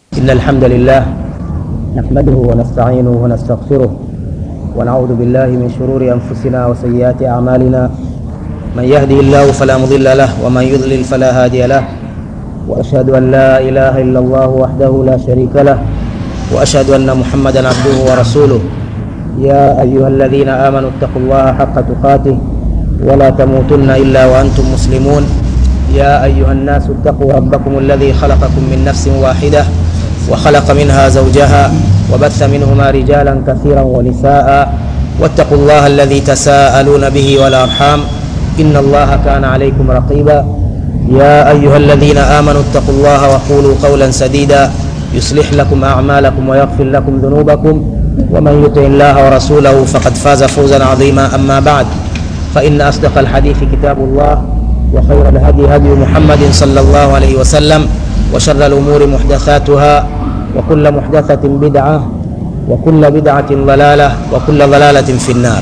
إن الحمد لله نحمده ونستعينه ونستغفره ونعوذ بالله من شرور أنفسنا وسيئات أعمالنا من يهده الله فلا مضل له ومن يضلل فلا هادي له وأشهد أن لا إله إلا الله وحده لا شريك له وأشهد أن محمدا عبده ورسوله يا أيها الذين آمنوا اتقوا الله حق تقاته ولا تموتن إلا وأنتم مسلمون يا أيها الناس اتقوا ربكم الذي خلقكم من نفس واحدة وخلق منها زوجها وبث منهما رجالا كثيرا ونساء واتقوا الله الذي تساءلون به والأرحام إن الله كان عليكم رقيبا يا أيها الذين آمنوا اتقوا الله وقولوا قولا سديدا يصلح لكم أعمالكم ويغفر لكم ذنوبكم ومن يطع الله ورسوله فقد فاز فوزا عظيما أما بعد فإن أصدق الحديث كتاب الله وخير الهدي هدي محمد صلى الله عليه وسلم وشر الأمور محدثاتها وكل محدثة بدعة وكل بدعة ضلالة وكل ضلالة في النار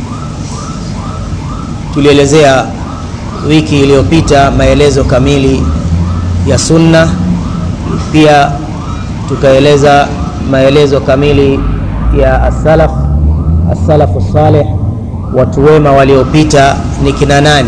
tulielezea wiki iliyopita maelezo kamili ya sunna pia tukaeleza maelezo kamili ya asalaf asalafu saleh watu wema waliopita ni kina nani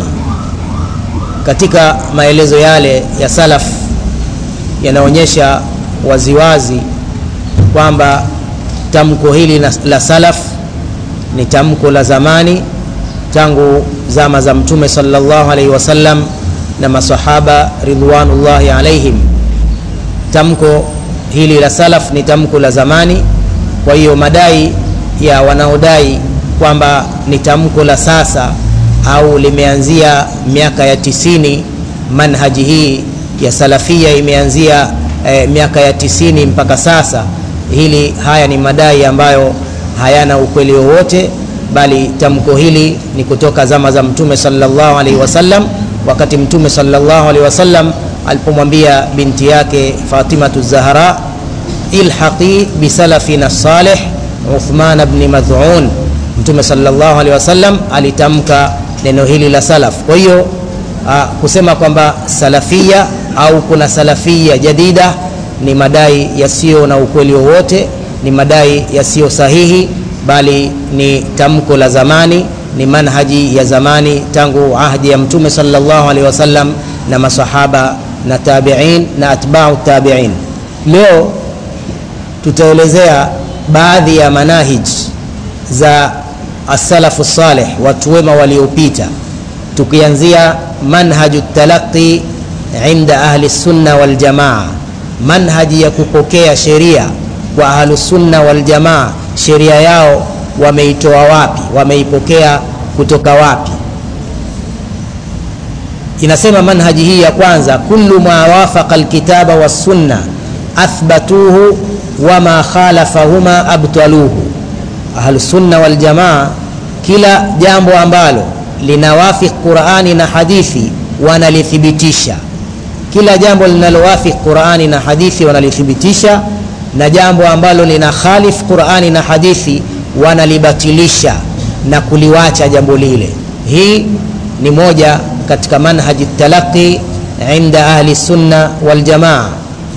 katika maelezo yale ya salaf yanaonyesha waziwazi kwamba tamko hili la salaf ni tamko la zamani tangu zama za mtume sallallahu alaihi wasallam na masahaba ridwanullahi alaihim tamko hili la salaf ni tamko la zamani kwa hiyo madai ya wanaodai kwamba ni tamko la sasa au limeanzia miaka ya tisini manhaji hii ya salafia imeanzia eh, miaka ya tisini mpaka sasa hili haya ni madai ambayo hayana ukweli wowote bali tamko hili ni kutoka zama za mtume sallallahu alaihi wasallam wakati mtume sallallahu alaihi wasallam alipomwambia binti yake fatimatu zahra ilhaqi bisalafina salih uthman bni madhun mtume sallallahu alaihi wasallam alitamka neno hili la salaf kwa hiyo uh, kusema kwamba salafia au kuna salafia jadida ni madai yasiyo na ukweli wowote ni madai yasiyo sahihi bali ni tamko la zamani ni manhaji ya zamani tangu ahdi ya mtume sallallahu alaihi wasallam na masahaba na tabiin na atbau tabiin leo tutaelezea baadhi ya manahij za asalafu saleh watu wema waliopita tukianzia manhaju talaqi inda ahli sunna waljamaa manhaji ya kupokea sheria kwa ahlusunna waljamaa sheria yao wameitoa wapi wameipokea kutoka wapi inasema manhaji hii ya kwanza kullu ma wafaqa alkitaba wassunna athbatuhu wama khalafahuma abtaluhu ahlusunna waljamaa kila jambo ambalo linawafik qurani na hadithi wanalithibitisha kila jambo linalowafik qurani na hadithi wanalithibitisha na jambo ambalo lina khalif qurani na hadithi wanalibatilisha na kuliwacha jambo lile hii ni moja katika manhaji talaqi inda ahli sunna waljamaa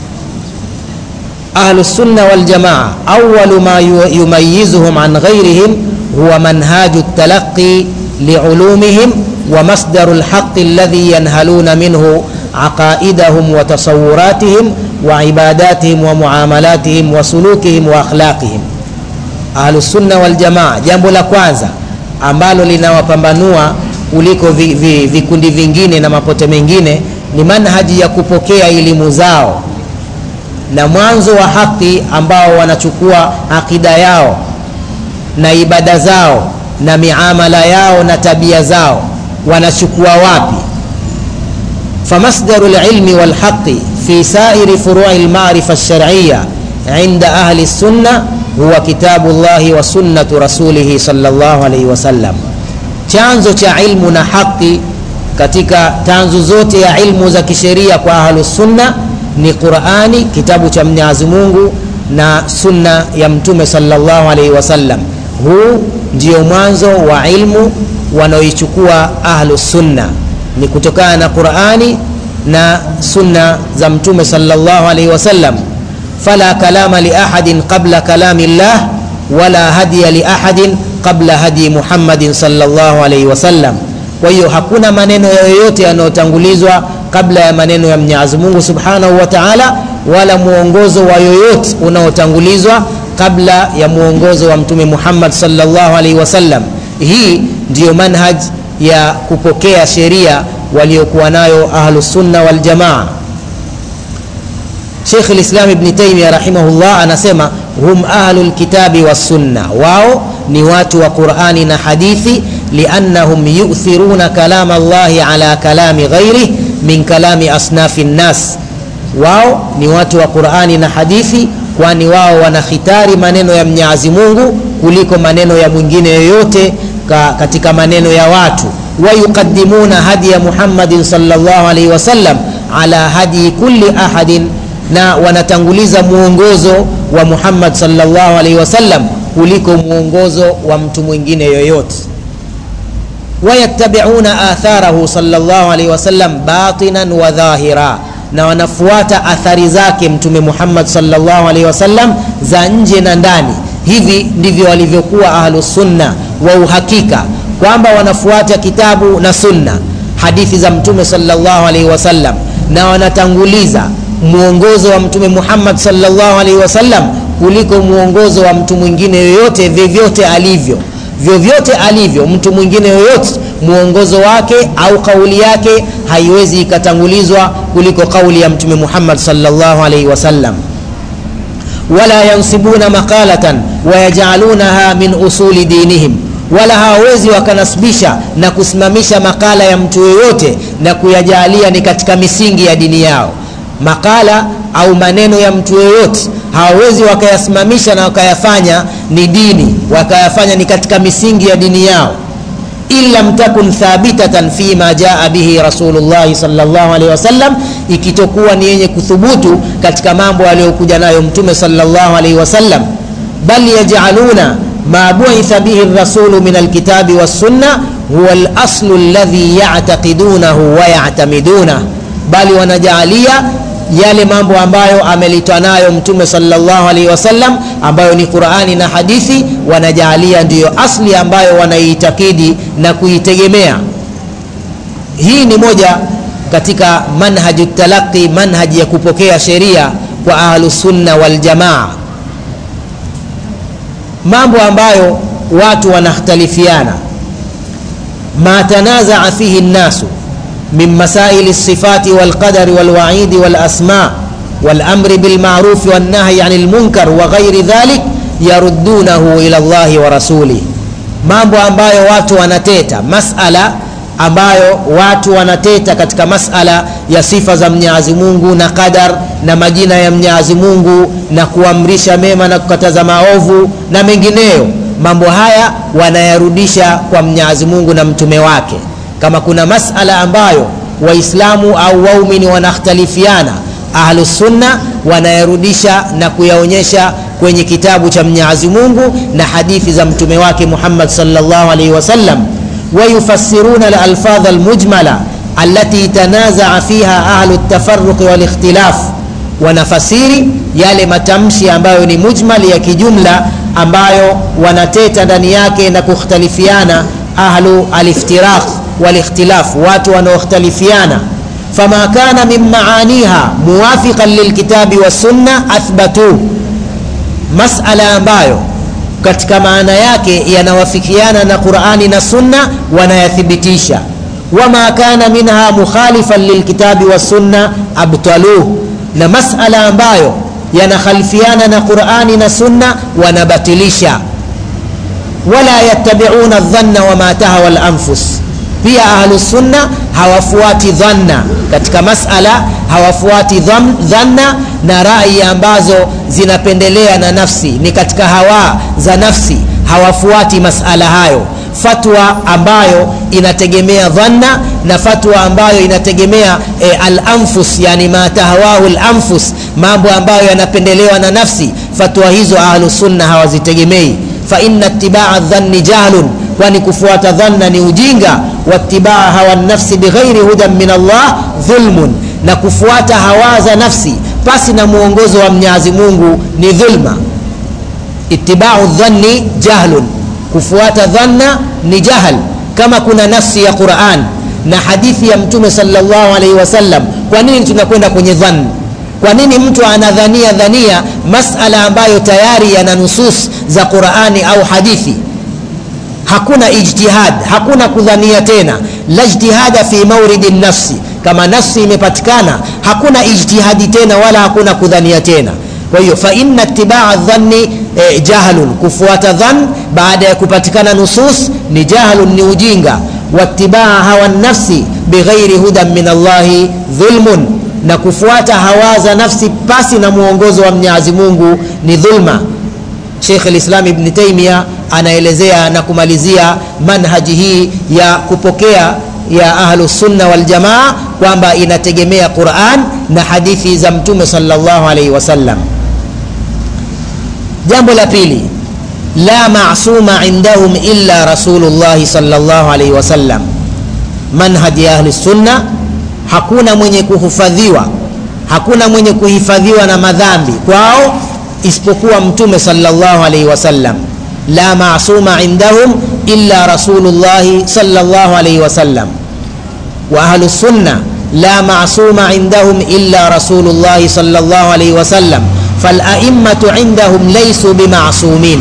ahlu sunna waljamaa awalu ma yumayizuhum an ghairihim huwa manhaju talaqi liulumihim wa masdaru lhaqi alladhi yanhaluna minhu عقائدهم وتصوراتهم وعباداتهم ومعاملاتهم وسلوكهم واخلاقهم اهل السنه والجماعه jambo la kwanza ambalo linawapambanua kuliko vikundi vi, vi vingine na mapote mengine ni manhaji ya kupokea elimu zao na mwanzo wa haki ambao wanachukua akida yao na ibada zao na miamala yao na tabia zao wanachukua wapi فمصدر العلم والحق في سائر فروع المعرفة الشرعية عند أهل السنة هو كتاب الله وسنة رسوله صلى الله عليه وسلم chanzo cha ilmu na haki katika tanzu zote ya ilmu za kisheria kwa ahlusunna ni qurani kitabu cha mwenyezi mungu na sunna ya mtume salllahu alaihi wasallam huu ndio mwanzo wa ilmu wanaoichukua ahlusunna ni kutokana na qurani na sunna za mtume salllahu alaihi wasallam fala kalama liahadin qabla kalami llah wala hadiya liahadin qabla hadi muhammadin salllah alaihi wasallam kwa hiyo hakuna maneno yoyote yanayotangulizwa kabla ya maneno ya mwenyezi mungu subhanahu wa taala wala mwongozo wa yoyote unaotangulizwa kabla ya mwongozo wa mtume muhammad salllah alaihi wasallam hii ndiyo manhaj ya kupokea sheria waliokuwa nayo ahlusunna waljamaa Sheikh lislam Ibni Taimia rahimahullah anasema hum ahlu lkitabi wassunna, wao ni watu wa Qurani na hadithi, liannahum yuthiruna kalama Allahi ala kalami ghairih min kalami asnafi nnas. Wao ni watu wa Qurani na hadithi, kwani wao wanakhitari maneno ya Mwenyezi Mungu kuliko maneno ya mwingine yoyote ka, katika maneno ya watu. Wayuqaddimuna hadiya Muhammadin sallallahu alaihi wasallam ala hadi kulli ahadin na wanatanguliza mwongozo wa Muhammad sallallahu alaihi wasallam kuliko mwongozo wa mtu mwingine yoyote. Wayattabiuna atharahu sallallahu alaihi wasallam batinan wa dhahira, na wanafuata athari zake Mtume Muhammad sallallahu alaihi wasallam za nje na ndani. Hivi ndivyo walivyokuwa ahlusunna wa uhakika kwamba wanafuata kitabu na sunna, hadithi za Mtume sallallahu alaihi wasallam, na wanatanguliza mwongozo wa mtume Muhammad sallallahu alaihi wasallam kuliko mwongozo wa mtu mwingine yoyote, vyovyote alivyo, vyovyote alivyo mtu mwingine yoyote, mwongozo wake au kauli yake haiwezi ikatangulizwa kuliko kauli ya mtume Muhammad sallallahu alaihi wasallam. Wala yansibuna maqalatan wayajalunaha min usuli dinihim wala hawawezi wakanasibisha na kusimamisha makala ya mtu yoyote na kuyajalia ni katika misingi ya dini yao makala au maneno ya mtu yoyote hawawezi wakayasimamisha na wakayafanya ni dini wakayafanya ni katika misingi ya dini yao in lam takun thabitatan fi ma jaa bihi rasulullahi sallallahu alaihi wasallam ikitokuwa ni yenye kuthubutu katika mambo aliyokuja nayo mtume sallallahu alaihi wasallam bal yajaluna ma buitha bihi rasulu min alkitabi wassunna huwa alaslu alladhi yataqidunahu wa yatamidunah bali wanajaalia yale mambo ambayo amelitwa nayo mtume sallallahu alaihi wasallam ambayo ni Qur'ani na hadithi wanajaalia ndiyo asli ambayo wanaitakidi na kuitegemea hii ni moja katika manhaju talaqi manhaji ya kupokea sheria kwa ahlusunna waljamaa mambo ambayo watu wanakhtalifiana ma tanazaa fihi nnasu من مسائل الصفات والقدر والوعيد والأسماء والأمر بالمعروف والنهي عن المنكر وغير ذلك يردونه إلى الله ورسوله mambo ambayo watu wanateta masala ambayo watu wanateta katika masala ya sifa za Mwenyezi Mungu na qadar na majina ya Mwenyezi Mungu na kuamrisha mema na kukataza maovu na mengineyo mambo haya wanayarudisha kwa Mwenyezi Mungu na mtume wake kama kuna masala ambayo waislamu au waumini wanakhtalifiana ahlusunna wanayarudisha na kuyaonyesha kwenye kitabu cha mwenyezi mungu na hadithi za mtume wake muhammad salllah alaihi wasallam wayufassiruna alalfadh almujmala alati tanazaa fiha ahlu ltafaruqi walikhtilaf wanafasiri yale matamshi ambayo ni mujmal ya kijumla ambayo wanateta ndani yake na kukhtalifiana ahlu aliftiraq والاختلاف watu wanaokhtalifiana fama kana min maaniha muwafiqan lilkitabi wassunna athbatu masala ambayo katika maana yake yanawafikiana na qurani na sunna wanayathibitisha wama kana minha mukhalifan lilkitabi wassunna abtaluh na masala ambayo yanakhalifiana na qurani na sunna wanabatilisha wala yattabiuna dhanna wama tahawa lanfus pia ahlusunna hawafuati dhanna katika masala hawafuati dhanna na rai ambazo zinapendelea na nafsi ni katika hawa za nafsi hawafuati masala hayo fatwa ambayo inategemea dhanna na fatwa ambayo inategemea e, alanfus yani ma tahawahu lanfus mambo ambayo yanapendelewa na nafsi fatwa hizo ahlusunna hawazitegemei fa inna itibaa dhanni jahlun kwani kufuata dhanna ni ujinga watibaa hawa nafsi bighairi hudan min Allah dhulmun, na kufuata hawa za nafsi pasi na mwongozo wa mwenyezi mungu ni dhulma itibau dhanni jahlun kufuata dhanna ni jahal kama kuna nafsi ya quran na hadithi ya mtume salllahu alaihi wasallam kwa nini tunakwenda kwenye dhanni kwa nini mtu anadhania dhania masala ambayo tayari yana nusus za qurani au hadithi hakuna ijtihad hakuna kudhania tena la ijtihada fi mauridi nafsi kama nafsi imepatikana hakuna ijtihadi tena wala hakuna kudhania tena kwa hiyo faina itibaa dhanni eh, jahlun kufuata dhan baada ya kupatikana nusus ni jahlun ni ujinga watibaa hawa nafsi bighairi hudan min allahi dhulmun na kufuata hawa za nafsi pasi na mwongozo wa mwenyezi mungu ni dhulma Sheikh al-Islam Ibn Taymiyyah anaelezea na kumalizia manhaji hii ya kupokea ya Ahlus Sunna wal Jamaa kwamba inategemea Qur'an na hadithi za Mtume sallallahu alaihi wasallam. Jambo la pili, la ma'suma indahum illa Rasulullah sallallahu alaihi wasallam. Manhaji ya Ahlus Sunna, hakuna mwenye kuhifadhiwa, hakuna mwenye kuhifadhiwa na madhambi kwao isipokuwa mtume sallallahu alaihi wasallam la masuma indahum illa rasulullahi sallallahu alaihi wasallam wa ahlu sunna la masuma indahum illa rasulullahi sallallahu alaihi wasallam falaimmatu indahum laysu bimasumin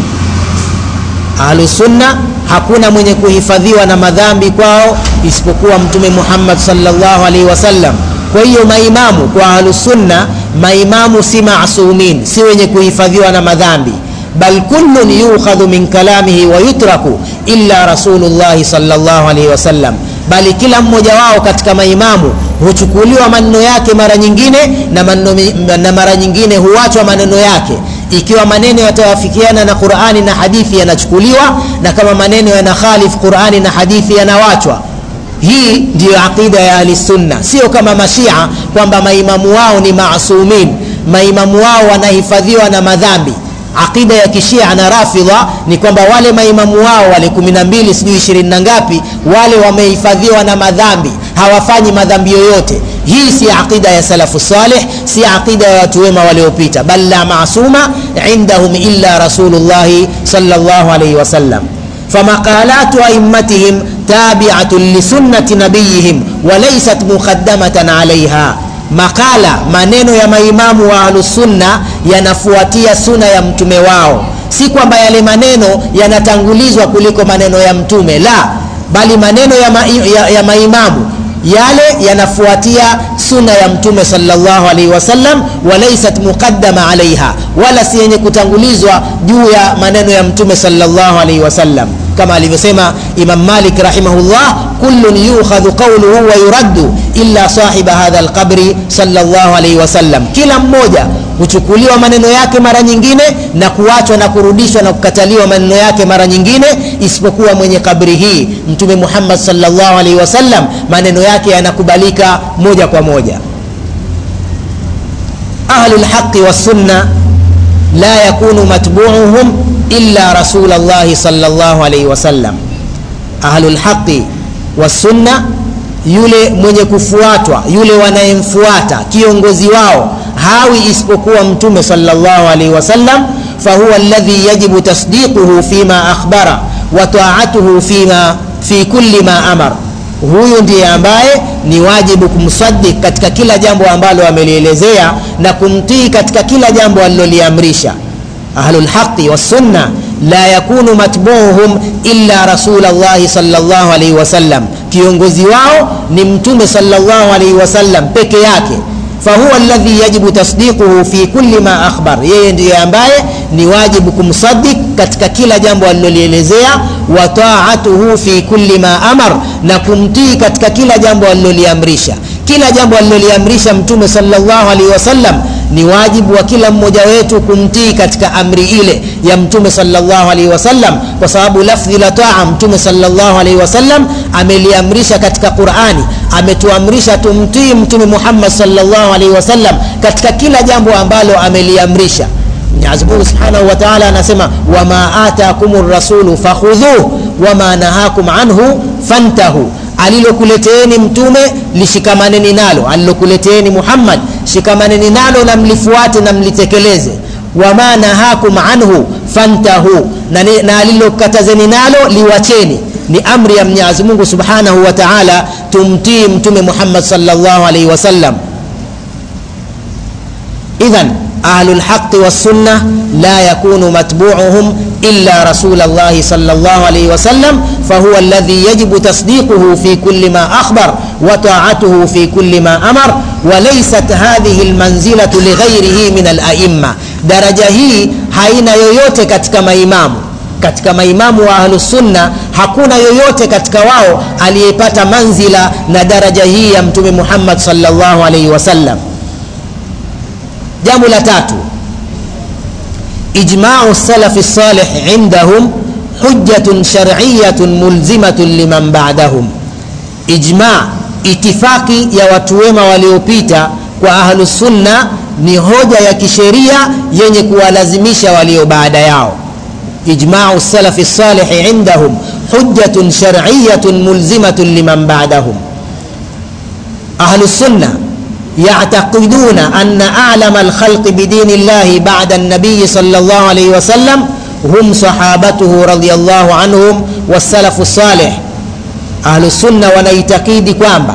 ahlu sunna hakuna mwenye kuhifadhiwa na madhambi kwao isipokuwa mtume muhammad sallallahu alaihi wasallam kwa hiyo maimamu kwa ahlusunna maimamu si masumin si wenye kuhifadhiwa na madhambi bal kullun yukhadhu min kalamihi wa yutraku illa rasulullahi salllah alaihi wasallam bali kila mmoja wao katika maimamu huchukuliwa maneno yake mara nyingine na, maneno, na mara nyingine huachwa maneno yake ikiwa maneno yatawafikiana na qurani na hadithi yanachukuliwa na kama maneno yanakhalif qurani na hadithi yanawachwa hii ndiyo aqida ya ahlisunna sio kama mashia kwamba maimamu wao ni masumin maimamu wao wanahifadhiwa na madhambi aqida ya kishia na rafidha ni kwamba wale maimamu wao wale kumi na mbili sijui ishirini na ngapi wale wamehifadhiwa na madhambi hawafanyi madhambi yoyote hii si aqida ya salafu saleh si aqida ya watu wema waliopita bal la masuma indahum illa rasulullahi salllah alaihi wasallam فمقالات أئمتهم تابعة لسنة نبيهم وليست مقدمة عليها makala maneno ya maimamu wa ahlusunna yanafuatia suna ya mtume wao si kwamba yale maneno yanatangulizwa kuliko maneno ya mtume la bali maneno ya, ma, ya, ya maimamu yale yanafuatia suna ya mtume salllahu alaihi wasallam walaisat muqaddama alaiha wala si yenye kutangulizwa juu ya maneno ya mtume salllahu alaihi wasallam kama alivyosema imam malik rahimahullah kullun yukhadhu qauluhu wa yuraddu illa sahiba hadha alqabri salllahu alaihi wasallam kila mmoja huchukuliwa maneno yake mara nyingine na kuachwa na kurudishwa na kukataliwa maneno yake mara nyingine isipokuwa mwenye kabri hii mtume muhammad salllahu alaihi wasallam maneno yake yanakubalika moja kwa moja ahlu lhaqi wassunna la yakunu matbuuhum illa rasul llahi salllahu alaihi wasallam ahlu lhaqi wassunna yule mwenye kufuatwa yule wanayemfuata kiongozi wao hawi isipokuwa mtume salllah alaihi wasallam fahuwa alladhi yajibu tasdiquhu fima akhbara wa taatuhu fima fi kulli ma amar huyu ndiye ambaye ni wajibu kumsadik katika kila jambo ambalo amelielezea na kumtii katika kila jambo aliloliamrisha ahlulhaqi wassunna la yakunu matbuuhum illa rasulllahi salllah alaihi wasallam kiongozi wao ni mtume salllah alaihi wasallam peke yake fahuwa alladhi yajibu tasdiquhu fi kulli ma akhbar yeye ndiye ambaye ni wajibu kumsadik katika kila jambo alilolielezea wa taatuhu fi kulli ma amar na kumtii katika kila jambo aliloliamrisha kila jambo aliloliamrisha mtume salllah alaihi wasallam ni wajibu wa kila mmoja wetu kumtii katika amri ile ya mtume salllah alaihi wasallam kwa sababu lafdhi la taa mtume salllah alaihi wasallam ameliamrisha katika qurani ametuamrisha tumtii mtume muhammad salllah alaihi wasallam katika kila jambo ambalo ameliamrisha mwenyezi mungu subhanahu wa taala anasema wama atakum rasulu fakhudhuh wama nahakum anhu fantahu alilokuleteeni mtume lishikamaneni nalo alilokuleteeni muhammad shikamaneni nalo na mlifuate na mlitekeleze wama nahakum anhu fantahu na, na alilokatazeni nalo liwacheni ni amri ya mwenyezi mungu subhanahu wa taala tumtii mtume muhammad salllahu alaihi wasallam idhan ahlu lhaqi wassunna la yakunu matbuuhum illa rasul llahi sal llah alaihi wasallam fahuwa alladhi yajibu tasdiquhu fi kuli ma akhbar wa taatuhu fi kuli ma amar walaysat hadhihi lmanzilatu lighairihi min alaimma daraja hii haina yoyote katika maimamu katika maimamu wa ahlusunna hakuna yoyote katika wao aliyepata manzila na daraja hii ya mtume muhammad salllahu alaihi wasallam jambo la tatu ijmau salafi salih indahum hujjatun shariyatun mulzimatun liman badahum ijma itifaki ya watu wema waliopita kwa ahlusunna ni hoja ya kisheria yenye kuwalazimisha walio baada yao ijmau salafi salih indahum hujjatun shariyatun mulzimatun liman badahum ahlusunna يعتقدون أن أعلم الخلق بدين الله بعد النبي صلى الله عليه وسلم هم صحابته رضي الله عنهم والسلف الصالح أهل السنة wanaitakidi kwamba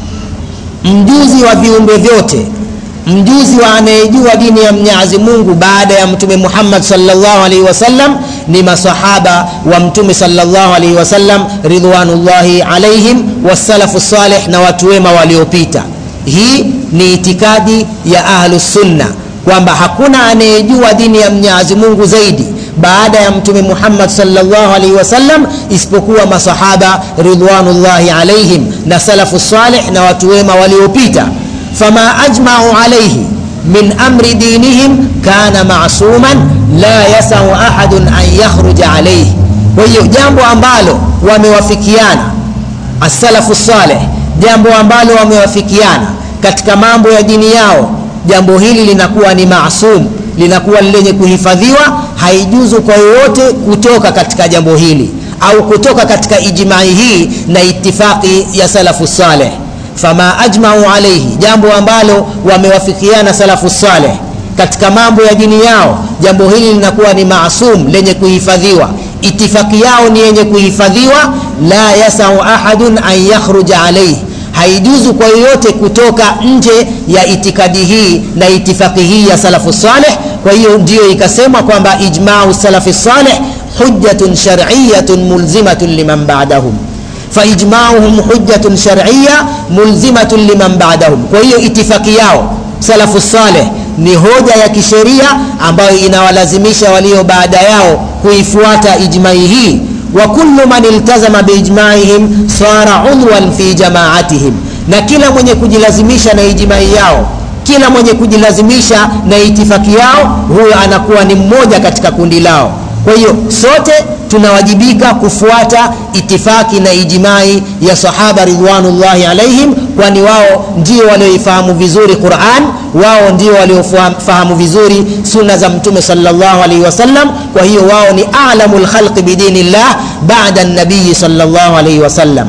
mjuzi wa viumbe vyote mjuzi wa anayejua dini ya mwenyezi mungu baada ya mtume muhammad salllah alaihi wasallam ni masahaba wa mtume salllah alaihi wasallam ridwanullahi alaihim wassalafu salih na watu wema waliopita hii ni itikadi ya ahlusunna kwamba hakuna anayejua dini ya mwenyezi mungu zaidi baada ya mtume muhammad salllah alaihi wasallam isipokuwa masahaba ridwanullahi alaihim na salafu salih na watu wema waliopita fama ajmau alaihi min amri dinihim kana masuman la yasau ahadun an yakhruja alaihi kwa hiyo jambo ambalo wamewafikiana assalafu saleh jambo ambalo wamewafikiana katika mambo ya dini yao jambo hili linakuwa ni maasum linakuwa lenye kuhifadhiwa haijuzu kwa yoyote kutoka katika jambo hili au kutoka katika ijmai hii na itifaqi ya salafu saleh fama ajmau alaihi jambo ambalo wamewafikiana salafu saleh katika mambo ya dini yao jambo hili linakuwa ni maasum lenye kuhifadhiwa itifaki yao ni yenye kuhifadhiwa la yasau ahadun an yakhruja alaihi haijuzu kwa yoyote kutoka nje ya itikadi hii na itifaki hii ya salafu saleh kwa hiyo ndiyo ikasemwa kwamba ijmau salafi saleh hujjatun shariyatun mulzimatun liman badahum faijmauhum hujjatun shariya mulzimatun liman badahum kwa hiyo itifaki yao salafu saleh ni hoja ya kisheria ambayo inawalazimisha walio baada yao kuifuata ijmai hii wa kullu man iltazama biijmaihim sara udwan fi jamaatihim na kila mwenye kujilazimisha na ijmai yao kila mwenye kujilazimisha na itifaki yao huyo anakuwa ni mmoja katika kundi lao kwa hiyo sote tunawajibika kufuata itifaki na ijmai ya sahaba ridwanullahi alaihim kwani wao ndio walioifahamu vizuri quran wao ndio waliofahamu vizuri sunna za mtume salllahu alaihi wasallam kwa hiyo wao ni alamu lkhalqi bidinillah bada nabiyi salllahu alaihi wasallam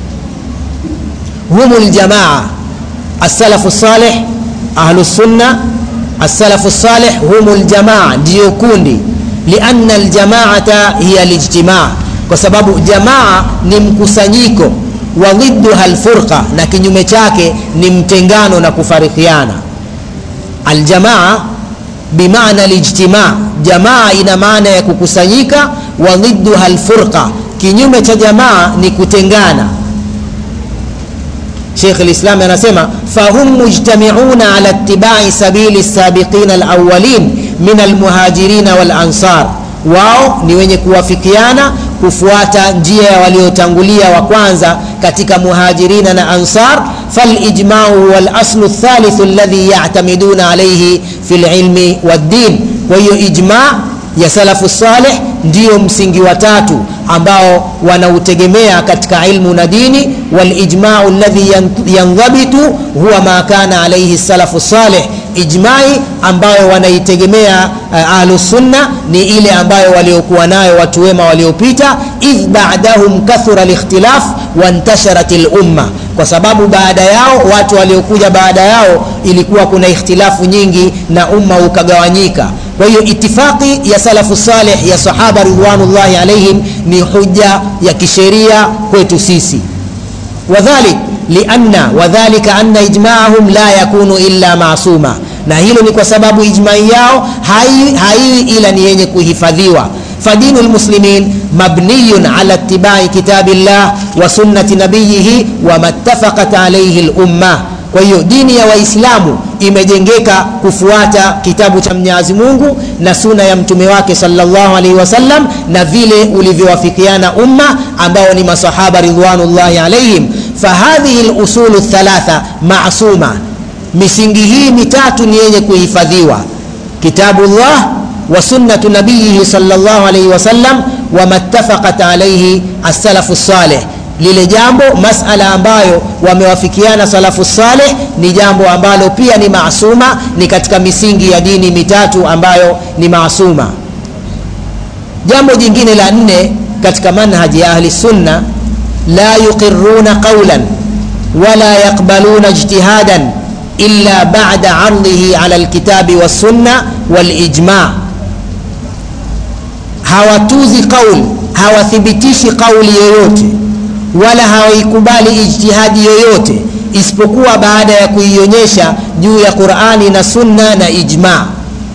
hum ljamaa السلف الصالح أهل السنة السلف الصالح هم الجماعة ndio kundi lianna aljamaata hiya lijtimaa kwa sababu jamaa ni mkusanyiko wa dhidduha lfurqa na kinyume chake ni mtengano na kufarikiana aljamaa bimaana lijtimaa jamaa ina maana ya kukusanyika wa dhidduha lfurqa kinyume cha jamaa ni kutengana شيخ الإسلام anasema فهم مجتمعون على اتباع سبيل السابقين الأولين من المهاجرين والأنصار wao ni wenye kuwafikiana kufuata njia ya waliotangulia wa kwanza katika muhajirina na ansar falijmau huwa laslu lthalithu alladhi yatamiduna alaihi fi lilmi waddin kwa hiyo ijma ya salafu saleh ndiyo msingi wa tatu ambao wanautegemea katika ilmu na dini walijmau ladhi yandhabitu huwa ma kana alaihi salafu saleh ijmai ambayo wanaitegemea uh, ahlusunna ni ile ambayo waliokuwa nayo watu wema waliopita idh badahum kathura likhtilaf wantasharat lumma kwa sababu baada yao watu waliokuja baada yao ilikuwa kuna ikhtilafu nyingi na umma ukagawanyika kwa hiyo itifaqi ya salafu saleh ya sahaba ridwanullahi alaihim ni huja ya kisheria kwetu sisi wadhalik lianna wadhalika anna ijmaahum la yakunu illa masuma na hilo ni kwa sababu ijmai yao haiwi hai ila ni yenye kuhifadhiwa فدين المسلمين مبني على اتباع كتاب الله وسنة نبيه وما اتفقت عليه الأمة kwa hiyo dini ya waislamu imejengeka kufuata kitabu cha mwenyezi mungu na suna ya mtume wake salllahu alaihi wasallam na vile ulivyowafikiana umma ambao ni masahaba ridwanullahi alaihim fahadhihi lusulu thalatha masuma misingi hii mitatu ni yenye kuhifadhiwa kitabullah wa sunnatu nabiyihi salllahu alaihi wasallam wama ttafaqat alaihi assalafu saleh lile jambo masala ambayo wamewafikiana salafu saleh ni jambo ambalo pia ni maasuma ni katika misingi ya dini mitatu ambayo ni maasuma jambo jingine la nne katika manhaji ya ahli sunna la yuqiruna qaulan wala yaqbaluna ijtihadan illa bada ardhihi ala lkitabi wassunna walijma hawatuzi qaul hawathibitishi qauli yoyote wala hawaikubali ijtihadi yoyote isipokuwa baada ya kuionyesha juu ya qurani na sunna na ijma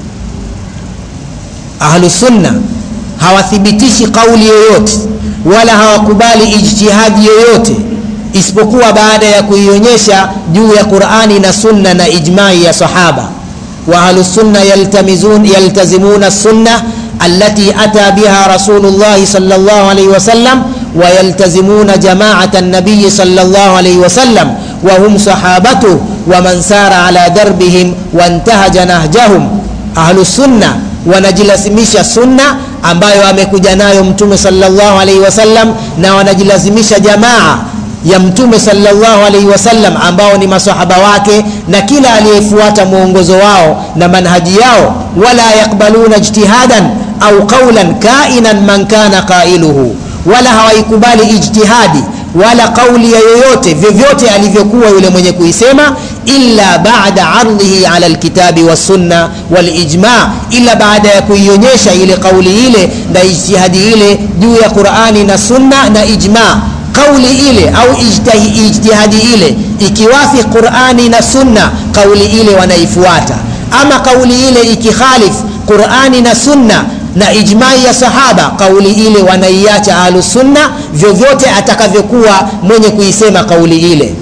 ahlusunna hawathibitishi qauli yoyote wala hawakubali ijtihadi yoyote isipokuwa baada ya kuionyesha juu ya qurani na sunna na ijmai ya sahaba wa ahlusunna yaltazimuna sunna التي أتى بها رسول الله صلى الله عليه وسلم ويلتزمون جماعة النبي صلى الله عليه وسلم وهم صحابته ومن سار على دربهم وانتهج نهجهم أهل السنة wanajilazimisha sunna ambayo amekuja nayo mtume salllahu alaihi wasallam na wanajilazimisha jamaa ya mtume salllahu alaihi wasallam ambao ni masahaba wake na kila aliyefuata mwongozo wao na manhaji yao wala yakbaluna ijtihadan au qaulan kainan man kana qailuhu wala hawaikubali ijtihadi wala kauli ya yoyote vyovyote alivyokuwa yule mwenye kuisema illa bada ardhihi ala lkitabi wassunna walijma ila baada ya kuionyesha ile kauli ile na ijtihadi ile juu ya qurani na sunna na ijma kauli ile au ijtihadi ile ikiwafi qurani na sunna kauli ile wanaifuata ama kauli ile ikikhalif qurani na sunna na ijmai ya sahaba kauli ile wanaiacha ahlusunna vyovyote atakavyokuwa mwenye kuisema kauli ile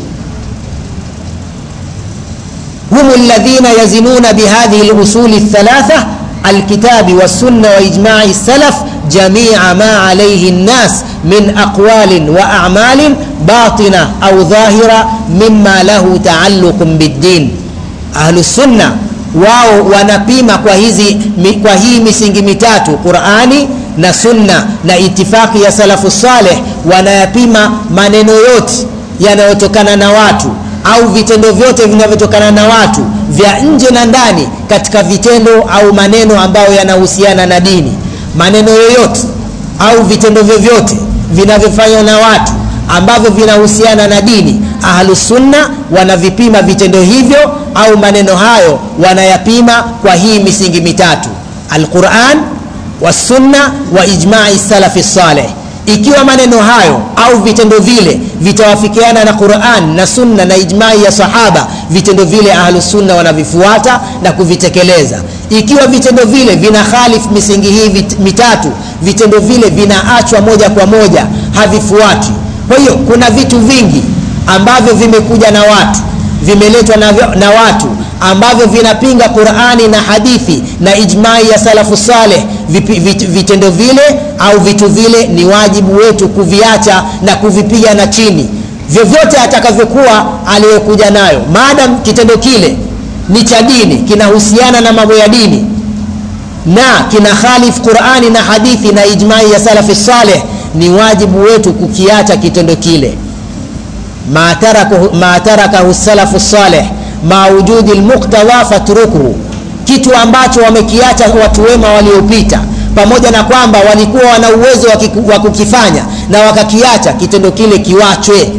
hum ladhina yazinuna bihadhihi lusuli lthalatha alkitabi wassunna waijmai salaf jamia ma alaihi nnas min aqwalin wa amalin batina au dhahira mima lahu taalluqun biddin ahlusunna wao wanapima kwa hizi kwa hii misingi mitatu qurani na sunna na itifaki ya salafu saleh wanayapima maneno yote yanayotokana na watu au vitendo vyote vinavyotokana na watu vya nje na ndani katika vitendo au maneno ambayo yanahusiana na dini maneno yoyote au vitendo vyovyote vinavyofanywa na watu ambavyo vinahusiana na dini ahlusunna wanavipima vitendo hivyo au maneno hayo wanayapima kwa hii misingi mitatu alquran wasunna wa ijmai salafi saleh ikiwa maneno hayo au vitendo vile vitawafikiana na quran na sunna na ijmai ya sahaba vitendo vile ahlusunna wanavifuata na kuvitekeleza ikiwa vitendo vile vina khalif misingi hii vit, mitatu vitendo vile vinaachwa moja kwa moja havifuati kwa hiyo kuna vitu vingi ambavyo vimekuja na watu vimeletwa na, na watu ambavyo vinapinga qurani na hadithi na ijmai ya salafu saleh vit, vitendo vile au vitu vile ni wajibu wetu kuviacha na kuvipiga na chini vyovyote atakavyokuwa aliyokuja nayo maadam kitendo kile ni cha dini kinahusiana na mambo ya dini na kina khalif qurani na hadithi na ijmai ya salafi saleh ni wajibu wetu kukiacha kitendo kile ma tarakahu, ma tarakahu salafu saleh ma wujudi lmuktadha fatrukuhu kitu ambacho wamekiacha watu wema waliopita pamoja na kwamba walikuwa wana uwezo wa kukifanya na wakakiacha kitendo kile kiwachwe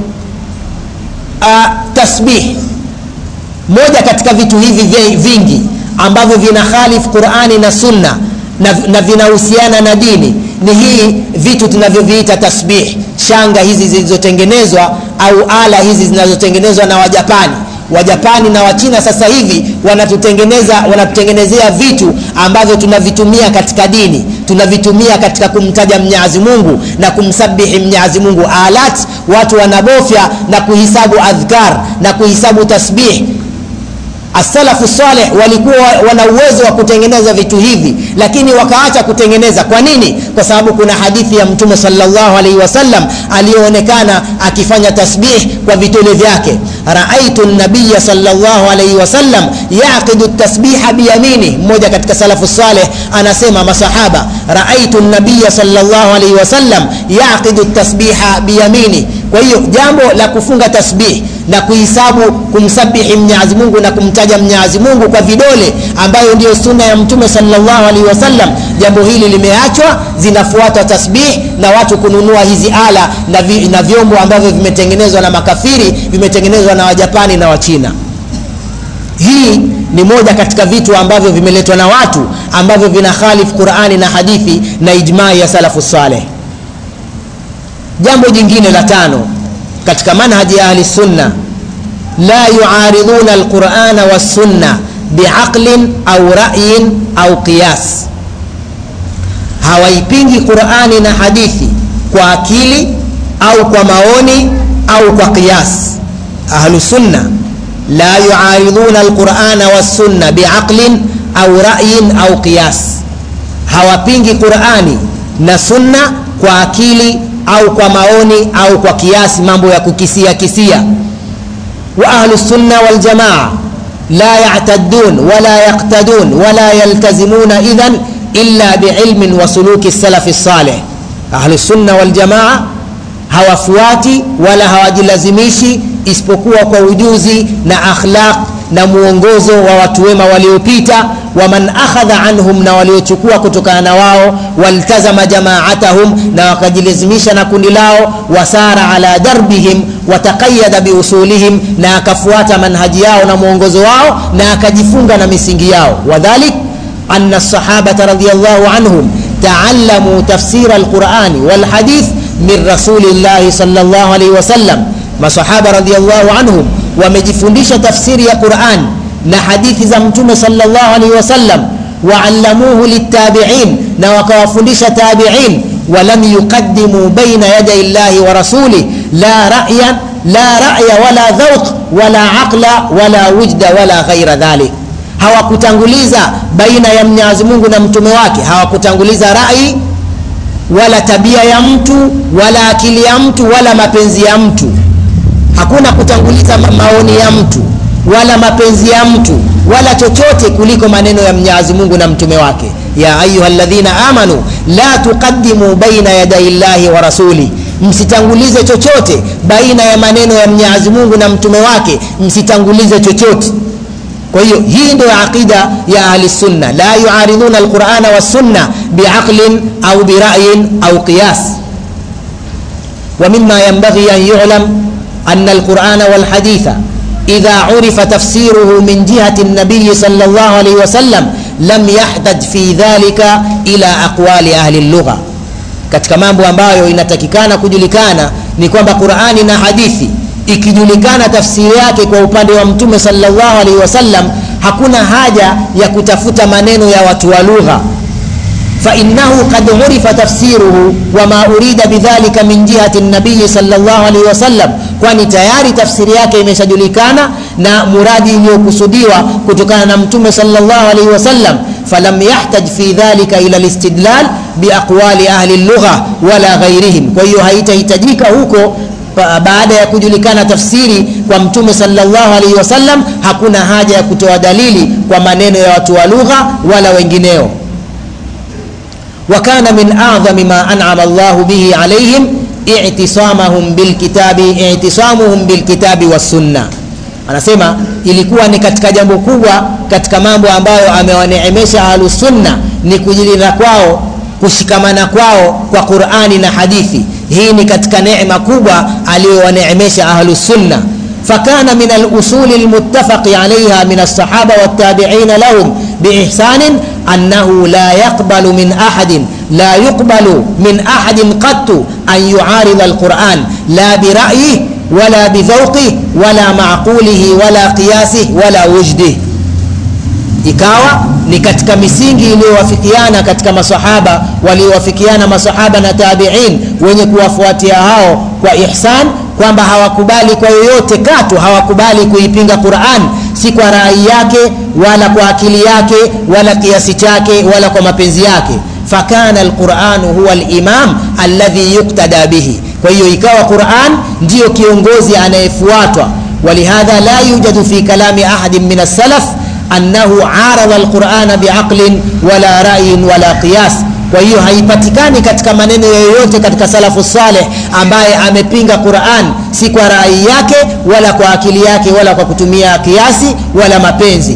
tasbih moja katika vitu hivi vingi ambavyo vina khalifu qurani na sunna na, na vinahusiana na dini ni hii vitu tunavyoviita tasbih shanga hizi zilizotengenezwa au ala hizi zinazotengenezwa na wajapani wajapani na wachina sasa hivi wanatutengeneza wanatutengenezea vitu ambavyo tunavitumia katika dini tunavitumia katika kumtaja mnyazi mungu na kumsabihi mnyazi mungu alat watu wanabofya na kuhisabu adhkar na kuhisabu tasbih asalafu saleh walikuwa wana uwezo wa kutengeneza vitu hivi lakini wakaacha kutengeneza kwa nini kwa sababu kuna hadithi ya mtume salllahu alaihi wasallam aliyoonekana akifanya tasbih kwa vitole vyake raaitu nabiya salllahu alaihi wasallam yaqidu tasbiha biyamini mmoja katika salafu saleh anasema masahaba raaitu nabiya salllahu alaihi wasallam yaqidu tasbiha biyamini kwa hiyo jambo la kufunga tasbih na kuhisabu kumsabihi mnyazi mungu na kumtaja mnyazi mungu kwa vidole ambayo ndiyo sunna ya mtume salllahu alaihi wasallam jambo hili limeachwa zinafuatwa tasbih na watu kununua hizi ala na, vi, na vyombo ambavyo vimetengenezwa na makafiri vimetengenezwa na wajapani na wachina hii ni moja katika vitu ambavyo vimeletwa na watu ambavyo vina khalifu qurani na hadithi na ijmai ya salafu saleh jambo jingine la tano katika manhaji ya ahli sunna la yuariduna alqurana wassunna biaqlin au rayin au qiyas hawaipingi qurani na hadithi kwa akili au kwa maoni au kwa qiyas ahlu sunna la yuariduna alqurana wassunna biaqlin au rayin au qiyas hawapingi qurani na sunna kwa akili au kwa maoni au kwa kiasi mambo ya kukisia kisia wa ahlu sunna wal jamaa la ya'taddun wala yaqtadun wala yaltazimuna idhan illa biilmin wa suluki salafi salih ahlu sunna wal jamaa hawafuati wala hawajilazimishi isipokuwa kwa ujuzi na akhlaq na muongozo wa watu wema waliopita waman akhadha anhum na waliochukua kutokana na wao waltazama jamaatahum na wakajilazimisha na kundi lao wasara ala darbihim wataqayada biusulihim na akafuata manhaji yao na mwongozo wao na akajifunga na misingi yao wadhalik أن الصحابة رضي الله عنهم تعلموا تفسير القرآن والحديث من رسول الله صلى الله عليه وسلم ما صحابة رضي الله عنهم wamejifundisha tafsiri ya Qur'an na hadithi za Mtume sallallahu alaihi wasallam waalamuhu litabi'in na wakawafundisha tabi'in walam yuqaddimu baina yaday llahi wa rasulih la ra'yan la ra'ya wala dhawq wala aqla wala wujda wala ghaira dhalik hawakutanguliza baina ya Mwenyezi Mungu na mtume wake hawakutanguliza rai wala tabia ya mtu wala akili ya mtu wala mapenzi ya mtu hakuna kutanguliza maoni ya mtu wala mapenzi ya mtu wala chochote kuliko maneno ya Mwenyezi Mungu na mtume wake ya ayyuhalladhina amanu la tuqaddimu baina yaday llahi wa rasuli msitangulize chochote baina ya maneno ya Mwenyezi Mungu na mtume wake msitangulize chochote kwa hiyo hii ndio aqida ya ahli sunna la yuariduna alqur'ana was-sunna biaqlin au bira'yin au qiyas wa mimma yanbaghi an yu'lam أن القرآن والحديث إذا عرف تفسيره من جهة النبي صلى الله عليه وسلم لم يحتج في ذلك إلى أقوال أهل اللغة katika mambo ambayo inatakikana kujulikana ni kwamba qurani na hadithi ikijulikana tafsiri yake kwa upande wa mtume salllahu alaihi wasallam hakuna haja ya kutafuta maneno ya watu wa lugha فإنه قد عرف تفسيره وما أريد بذلك من جهة النبي صلى الله عليه وسلم kwani tayari tafsiri yake imeshajulikana na muradi iliyokusudiwa kutokana na mtume sallallahu alaihi wasallam falam yahtaj fi dhalika ila listidlal biaqwali ahli lugha wala ghairihim kwa hiyo haitahitajika huko baada ya kujulikana tafsiri kwa mtume sallallahu alaihi wasallam hakuna haja ya kutoa dalili kwa maneno ya watu wa lugha wala wengineo وكان من أعظم ما أنعم الله به عليهم اعتصامهم بالكتاب اعتصامهم بالكتاب والسنة anasema ilikuwa ni katika jambo kubwa katika mambo ambayo amewaneemesha ahlusunna ni kujilinda kwao kushikamana kwao kwa qurani na hadithi hii ni katika neema kubwa aliyowaneemesha ahlusunna فكان من الأصول المتفق عليها من الصحابة والتابعين لهم بإحسان أنه لا يقبل من أحد لا يقبل من أحد قط أن يعارض القرآن لا برأيه ولا بذوقه ولا معقوله ولا قياسه ولا وجده ikawa ni katika misingi iliyowafikiana katika masahaba waliowafikiana masahaba na tabiin wenye kuwafuatia hao kwa ihsan kwamba hawakubali kwa yoyote katu hawakubali kuipinga quran si kwa rai yake wala kwa akili yake wala kiasi chake wala kwa mapenzi yake fakana alquranu huwa limam alladhi yuktada bihi kwa hiyo ikawa quran ndiyo kiongozi anayefuatwa walihadha la yujadu fi kalami ahadin min alsalaf annahu arada alqurana biaqlin wala rayin wala qiyas kwa hiyo haipatikani katika maneno yoyote katika salafu saleh ambaye amepinga quran si kwa rai yake wala kwa akili yake wala kwa kutumia kiasi wala mapenzi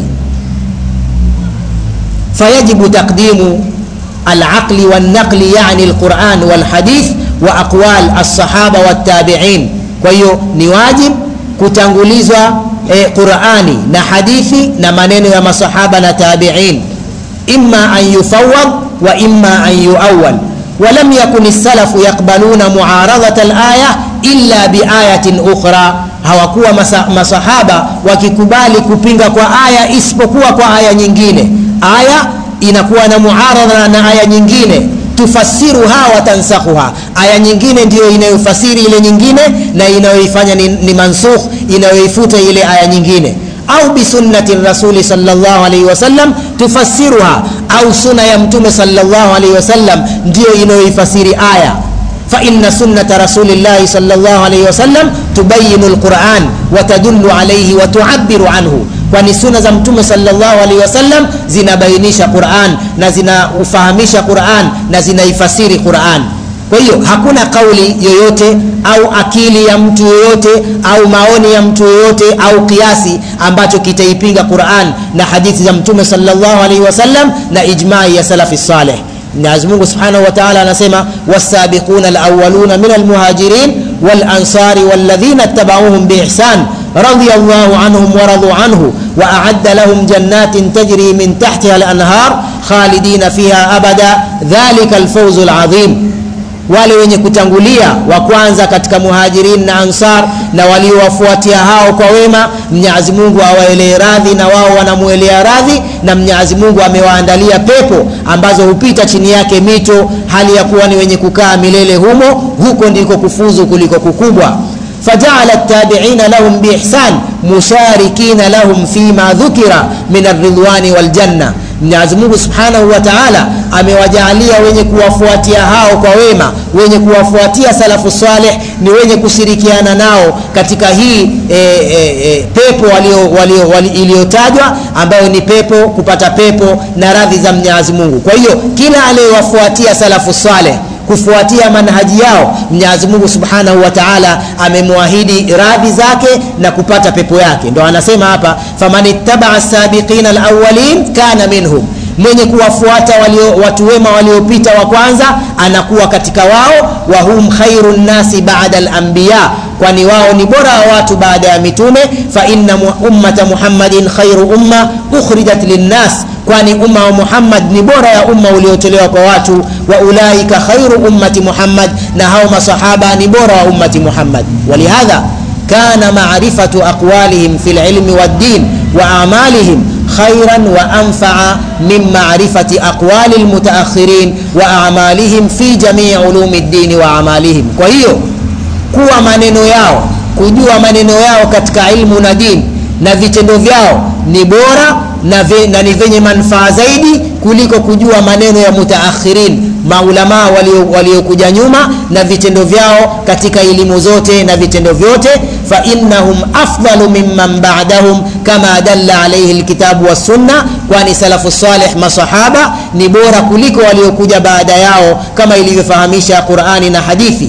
fayajibu taqdimu alaqli walnaqli yani alquran walhadith wa aqwal alsahaba waltabiin kwa hiyo ni wajib kutangulizwa e, qurani na hadithi na maneno ya masahaba na tabiin imma an yufawad wa imma an yuawal ولم يكن السلف يقبلون معارضة الآية إلا بآية أخرى hawakuwa masa, masahaba wakikubali kupinga kwa aya isipokuwa kwa aya nyingine aya inakuwa na muaradha na aya nyingine tufasiruha watansakhuha aya nyingine ndiyo inayofasiri ile nyingine na inayoifanya ni, ni mansukh inayoifuta ile aya nyingine au bisunnati rasuli salllah alaihi wasallam tufasiruha au suna ya mtume salllah alaihi wasallam ndiyo inayoifasiri aya فإن سنة رسول الله صلى الله عليه وسلم تبين القرآن وتدل عليه وتعبر عنه kwani suna za mtume salllahu alaihi wasallam zinabainisha quran na zinaufahamisha quran na zinaifasiri quran kwa hiyo hakuna kauli yoyote au akili ya mtu yoyote au maoni ya mtu yoyote au kiasi ambacho kitaipinga quran na hadithi za mtume salllahu alaihi wasallam na ijmai ya salafi saleh mwenyezi mungu subhanahu wa taala anasema wasabiquna alawaluna min almuhajirin walansari waladhina ittabauhum biihsan رضي الله عنهم ورضوا عنه وأعد لهم جنات تجري من تحتها الأنهار خالدين فيها أبدا ذلك الفوز العظيم wale wenye kutangulia wa kwanza katika muhajirin na ansar na waliowafuatia hao kwa wema mnyazi mungu awaelee radhi na wao wanamuelea radhi na mnyazi mungu amewaandalia pepo ambazo hupita chini yake mito hali ya kuwa ni wenye kukaa milele humo huko ndiko kufuzu kuliko kukubwa فجعل التابعين لهم بإحسان مشاركين لهم فيما ذكر من الرضوان والجنة Mwenyezi Mungu Subhanahu wa Ta'ala amewajaalia wenye kuwafuatia hao kwa wema, wenye kuwafuatia salafu saleh ni wenye kushirikiana nao katika hii e, e, e, pepo walio, walio, wali, iliyotajwa ambayo ni pepo kupata pepo na radhi za Mwenyezi Mungu. Kwa hiyo kila aliyewafuatia salafu saleh kufuatia manhaji yao mwenyezi mungu subhanahu wa taala amemwahidi radhi zake na kupata pepo yake ndo anasema hapa faman ittabaa sabiqina alawalin kana minhum mwenye kuwafuata walio, watu wema waliopita wa kwanza anakuwa katika wao wa hum khairu nnasi bada lambiya kwani wao ni bora wa watu baada ya mitume fa inna ummata muhammadin khairu umma ukhrijat linnas kwani umma wa muhammad ni bora ya umma uliotolewa kwa watu wa ulaika khairu ummati muhammad na hao masahaba ni bora wa ummati muhammad walihadha kana marifatu aqwalihim fi lilmi waddin wa amalihim خيرا وأنفع من معرفة أقوال المتأخرين وأعمالهم في جميع علوم الدين وأعمالهم وهي kuwa maneno yao kujua maneno yao katika ilmu na dini na vitendo vyao ni bora na, ve, na ni vyenye manufaa zaidi kuliko kujua maneno ya mutaakhirin maulamaa waliokuja walio nyuma na vitendo vyao katika elimu zote na vitendo vyote fainnahum afdalu mimman badahum kama dalla alaihi lkitabu wassunna kwani salafu saleh masahaba ni bora kuliko waliokuja baada yao kama ilivyofahamisha qurani na hadithi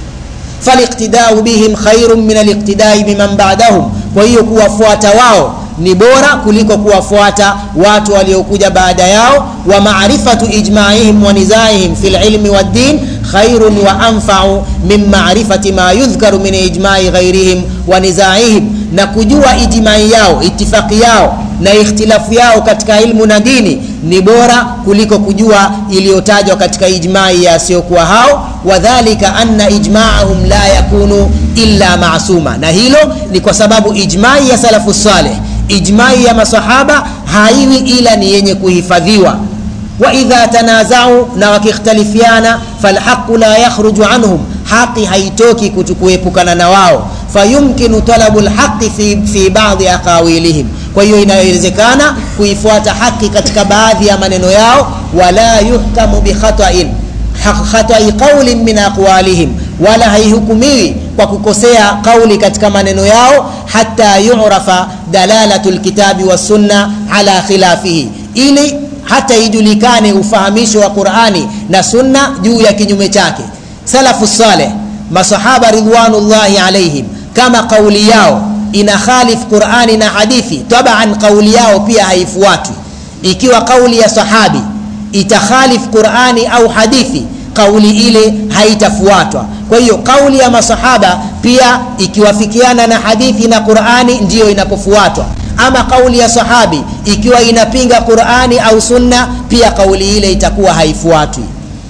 faliqtidau bihim khairun min aliqtidai biman badahum kwa hiyo kuwafuata wao ni bora kuliko kuwafuata watu waliokuja baada yao wa maarifatu ijmaihim wa nizaihim fi lilmi waddin khairun wa anfau min marifati ma yudhkaru min ijmai ghairihim wa nizaihim na kujua ijmai yao itifaki yao na ikhtilafu yao katika ilmu na dini ni bora kuliko kujua iliyotajwa katika ijmai ya asiyokuwa hao wadhalika anna ijmaahum la yakunu illa masuma na hilo ni kwa sababu ijmai ya salafu saleh ijmai ya masahaba haiwi ila ni yenye kuhifadhiwa waidha tanazau na wakikhtalifiana falhaqu la yakhruju anhum haqi haitoki kuepukana na wao fayumkinu talabu lhaqi fi, fi badi aqawilihim kwa hiyo inawezekana kuifuata haki katika baadhi ya maneno yao wala yuhkamu bikhatain khatai qaulin min aqwalihim wala haihukumiwi kwa kukosea kauli katika maneno yao hata yurafa dalalatu lkitabi wassunna ala khilafihi ili hata ijulikane ufahamisho wa qurani na sunna juu ya kinyume chake salafu saleh masahaba ridwanullahi alaihim kama kauli yao ina khalif qurani na hadithi taban kauli yao pia haifuatwi ikiwa kauli ya sahabi itakhalif qurani au hadithi kauli ile haitafuatwa kwa hiyo kauli ya masahaba pia ikiwafikiana na hadithi na qurani ndiyo inapofuatwa ama kauli ya sahabi ikiwa inapinga qurani au sunna pia kauli ile itakuwa haifuatwi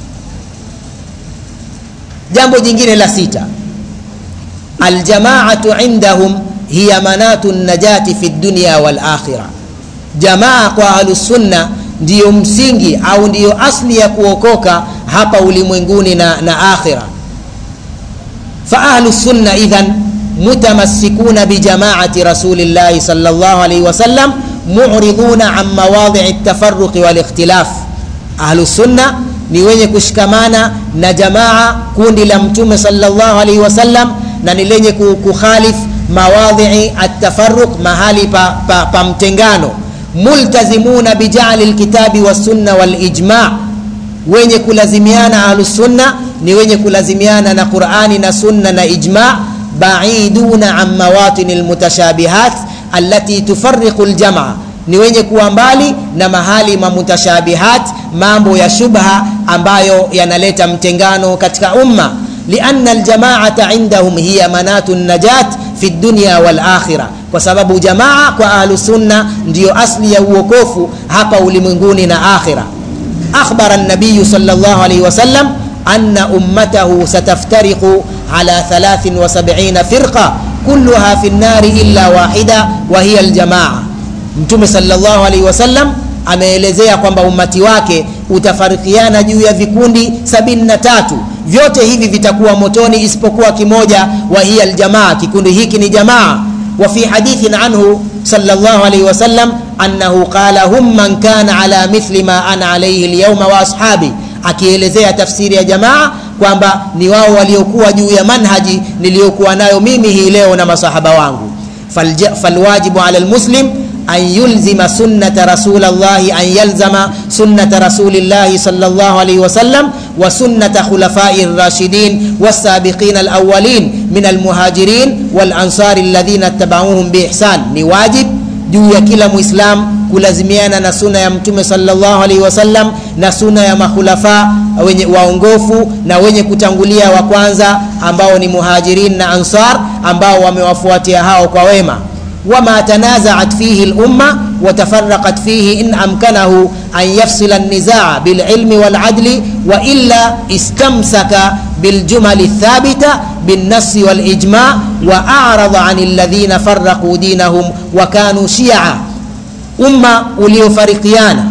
jambo jingine la sita aljamaatu indahum hiya manatu najati fi dunya walakhira jamaa kwa ahlusunna ndiyo msingi au ndiyo asli ya kuokoka hapa ulimwenguni na, na akhira faahlu sunna idhan mutamassikuna bijamaati rasulillahi sal llah alaihi wasallam muriduna an mawadhii ltafaruqi walikhtilaf ahlu sunna ni wenye kushikamana na jamaa kundi la mtume salllah alaihi wasallam na ni lenye kukhalif mawadhii atafaruq mahali pa, pa, pa mtengano multazimuna bijali lkitabi wassunna walijma wenye kulazimiana ahlusunna ni wenye kulazimiana na qurani na sunna na ijma baiduna an mawatini lmutashabihat alati tufariqu ljamaa ni wenye kuwa mbali na mahali ma mutashabihat mambo ya shubha ambayo yanaleta mtengano katika umma lianna aljamaata indahum hiya manatu najat fi dunya walakhira kwa sababu jamaa kwa ahlusunna ndiyo asli ya uokofu hapa ulimwenguni na akhira akhbara nabiyu sal llah alaihi wasallam anna ummatahu sataftariqu ala 73 firqa kulluha fi nnari illa wahida wa hiya aljamaa mtume salllah alaihi wasallam ameelezea kwamba umati wake utafarikiana juu ya vikundi 73 vyote hivi vitakuwa motoni isipokuwa kimoja wa hiya aljamaa kikundi hiki ni jamaa وفي حديث عنه صلى الله عليه وسلم أنه قال هم من كان على مثل ما أنا عليه اليوم وأصحابي akielezea tafsiri ya jamaa kwamba ni wao waliokuwa juu ya manhaji niliyokuwa nayo mimi hii leo na masahaba wangu falwajibu ala lmuslim an yulzima sunnata rasulallahi an yalzama sunnata rasulillahi sal llah alaihi wasallam wa sunnata khulafai rashidin wasabiqina alawalin min almuhajirin walansari alladhina tabauhum biihsan ni wajib juu ya kila mwislam kulazimiana na suna ya mtume salllah alaihi wasallam na suna ya makhulafa wenye waongofu na wenye kutangulia wa kwanza ambao ni muhajirin na ansar ambao wamewafuatia hao kwa wema وما تنازعت فيه الأمة وتفرقت فيه إن أمكنه أن يفصل النزاع بالعلم والعدل وإلا استمسك بالجمل الثابتة بالنص والإجماع وأعرض عن الذين فرقوا دينهم وكانوا شيعا أمة وليفرقيانا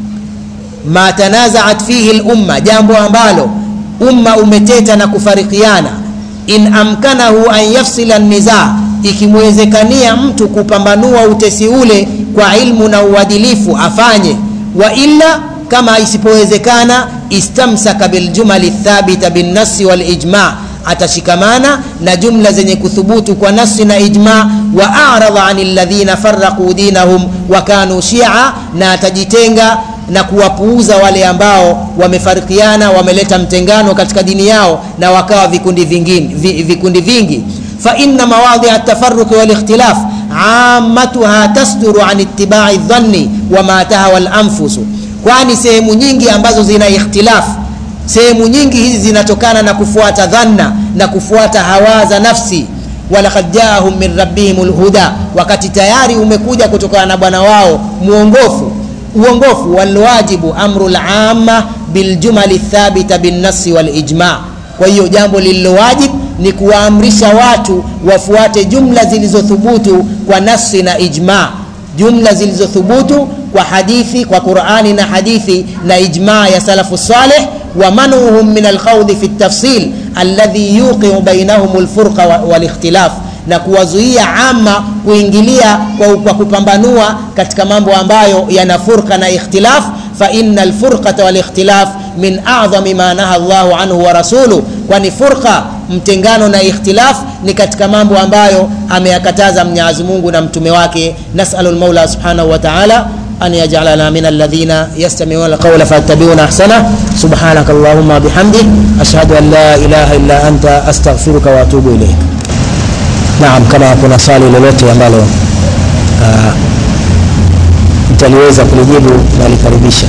ما تنازعت فيه الأمة جambo ambalo umma umeteta na kufarikiana in amkanahu an yafsila nizaa ikimwezekania mtu kupambanua utesi ule kwa ilmu na uadilifu afanye wa illa kama isipowezekana istamsaka biljumali thabita binnasi walijma atashikamana na jumla zenye kuthubutu kwa nasi na ijma wa aradha ani ladhina faraquu dinahum wa kanu shia na atajitenga na kuwapuuza wale ambao wamefarikiana wameleta mtengano katika dini yao na wakawa vikundi vingine, vikundi vingi فإن مواضع التفرق والاختلاف amatuha tasduru an ittibai dhanni wama tahawa lanfusu kwani sehemu nyingi ambazo zina ikhtilafu sehemu nyingi hizi zinatokana na kufuata dhanna na kufuata hawa za nafsi walakad jaahum min rabbihim lhuda wakati tayari umekuja kutokana na bwana wao mwongofu uongofu walwajibu amru lama biljumali thabita binnasi walijma kwa hiyo jambo lililowajib ni kuwaamrisha watu wafuate jumla zilizothubutu kwa nasi na ijma jumla zilizothubutu kwa hadithi kwa qurani na hadithi na ijma ya salafu saleh ومنعهم من الخوض في التفصيل الذي يوقع بينهم الفرق والاختلاف na kuwazuia ama kuingilia kwa, kwa kupambanua katika mambo ambayo yana furqa na ikhtilaf fa inna alfurqata walikhtilaf min a'dhami ma naha Allahu anhu wa rasuluhu kwani furqa mtengano na ikhtilaf ni katika mambo ambayo ameyakataza Mwenyezi Mungu na mtume wake nasalul maula subhanahu wa ta'ala أن يجعلنا من الذين يستمعون القول فيتبعون أحسنه سبحانك اللهم وبحمدك أشهد أن لا إله إلا أنت أستغفرك وأتوب إليك نعم كما kuna swali lolote ambalo uh, mtaliweza kulijibu nalikaribisha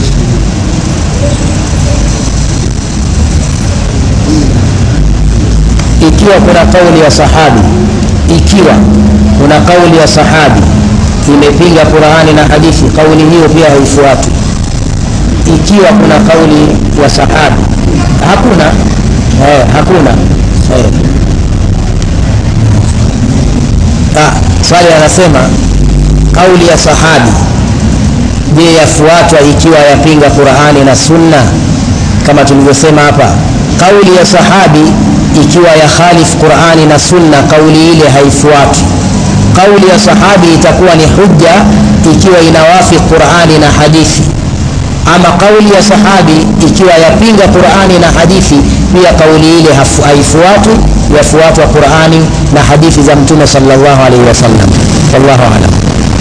ikiwa kuna kauli ya sahabi ikiwa kuna kauli ya sahabi imepinga Qur'ani na hadithi, kauli hiyo pia haifuatwi. Ikiwa kuna kauli ya sahabi, hakuna eh, hakuna eh. Ah, swali anasema kauli ya sahabi, je, yafuatwa ikiwa yapinga Qur'ani na Sunna? Kama tulivyosema hapa, kauli ya sahabi ikiwa ya khalif Qur'ani na Sunna, kauli ile haifuatwi kauli ya sahabi itakuwa ni hujja ikiwa inawafi Qur'ani na hadithi. Ama kauli ya sahabi ikiwa yapinga Qur'ani na hadithi, pia kauli ile haifuatwi, yafuatwa Qur'ani na hadithi za Mtume sallallahu alaihi wasallam. Wallahu a'lam.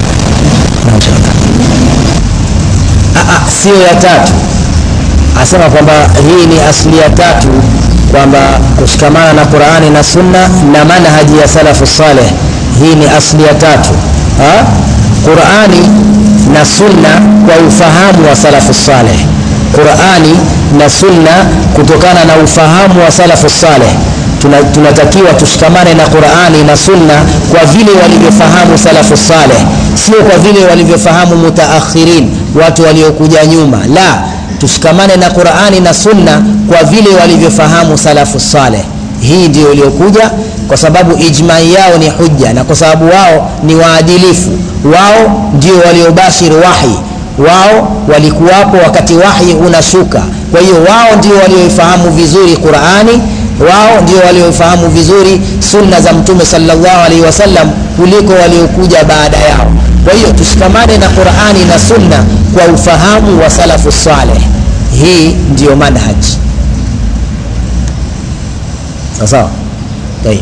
Sio ya tatu, asema kwamba hii ni asli ya tatu, kwamba kushikamana na Qur'ani na Sunna na manhaji ya salafu saleh hii ni asli ya tatu ha? qurani na sunna kwa ufahamu wa salafu saleh qurani na sunna kutokana na ufahamu wa salafu saleh tunatakiwa tushikamane na qurani na sunna kwa vile walivyofahamu salafu saleh sio kwa vile walivyofahamu mutaakhirin watu waliokuja nyuma la tushikamane na qurani na sunna kwa vile walivyofahamu salafu saleh hii ndio iliyokuja kwa sababu ijmai yao ni hujja na kwa sababu wao ni waadilifu wao ndio waliobashiri wahi wao walikuwapo wakati wahi unashuka kwa hiyo wao ndio walioifahamu vizuri qurani wao ndio walioifahamu vizuri sunna za mtume sallallahu alaihi wasallam kuliko waliokuja baada yao kwa hiyo tushikamane na qurani na sunna kwa ufahamu wa salafu saleh hii ndiyo manhaji sawa طيب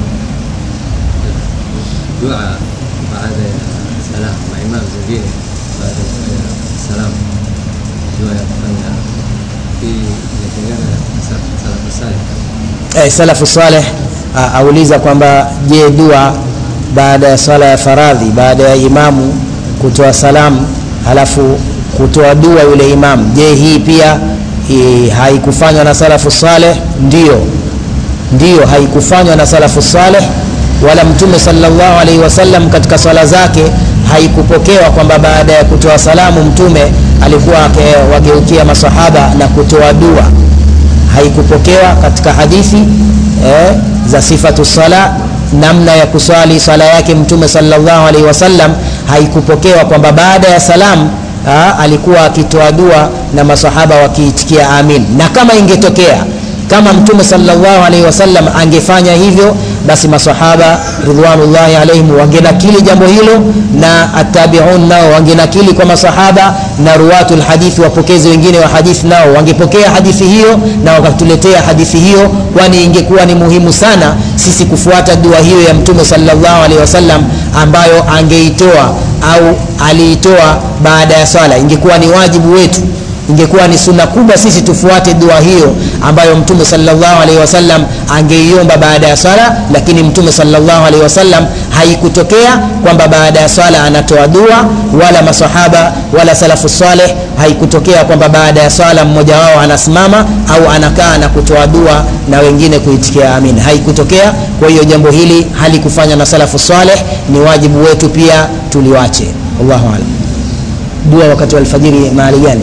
دعاء بعد السلام مع إمام زوجين بعد السلام دعاء يفعلنا في يتجانا سلف الصالح eh, salafu saleh auliza kwamba je dua baada ya swala ya faradhi baada ya imamu kutoa salamu halafu kutoa dua yule imamu je hii pia hii, haikufanywa na salafu saleh ndio ndiyo haikufanywa na salafu saleh wala mtume sallallahu alaihi wasallam katika swala zake haikupokewa kwamba baada ya kutoa salamu mtume alikuwa wageukia masahaba na kutoa dua haikupokewa katika hadithi eh, za sifatu sala namna ya kuswali swala yake mtume sallallahu alaihi wasallam haikupokewa kwamba baada ya salamu ha, alikuwa akitoa dua na masahaba wakiitikia amin na kama ingetokea kama mtume sallallahu alaihi wasallam angefanya hivyo basi masahaba ridwanullahi alaihim wangenakili jambo hilo na attabiun nao wangenakili kwa masahaba na ruwatu lhadithi wapokezi wengine wa hadithi nao wangepokea hadithi hiyo na wakatuletea hadithi hiyo kwani ingekuwa ni muhimu sana sisi kufuata dua hiyo ya mtume sallallahu alaihi wasallam ambayo angeitoa au aliitoa baada ya swala ingekuwa ni wajibu wetu ingekuwa ni sunna kubwa sisi tufuate dua hiyo ambayo mtume sallallahu alaihi wasallam angeiomba baada ya swala lakini mtume sallallahu alaihi wasallam haikutokea kwamba baada ya swala anatoa dua wala masahaba wala salafu saleh haikutokea kwamba baada ya swala mmoja wao anasimama au anakaa na kutoa dua na wengine kuitikia amin haikutokea kwa hiyo jambo hili halikufanywa na salafu saleh ni wajibu wetu pia tuliwache wallahu alam dua wakati wa alfajiri mahali gani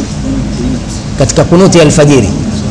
katika kunuti ya alfajiri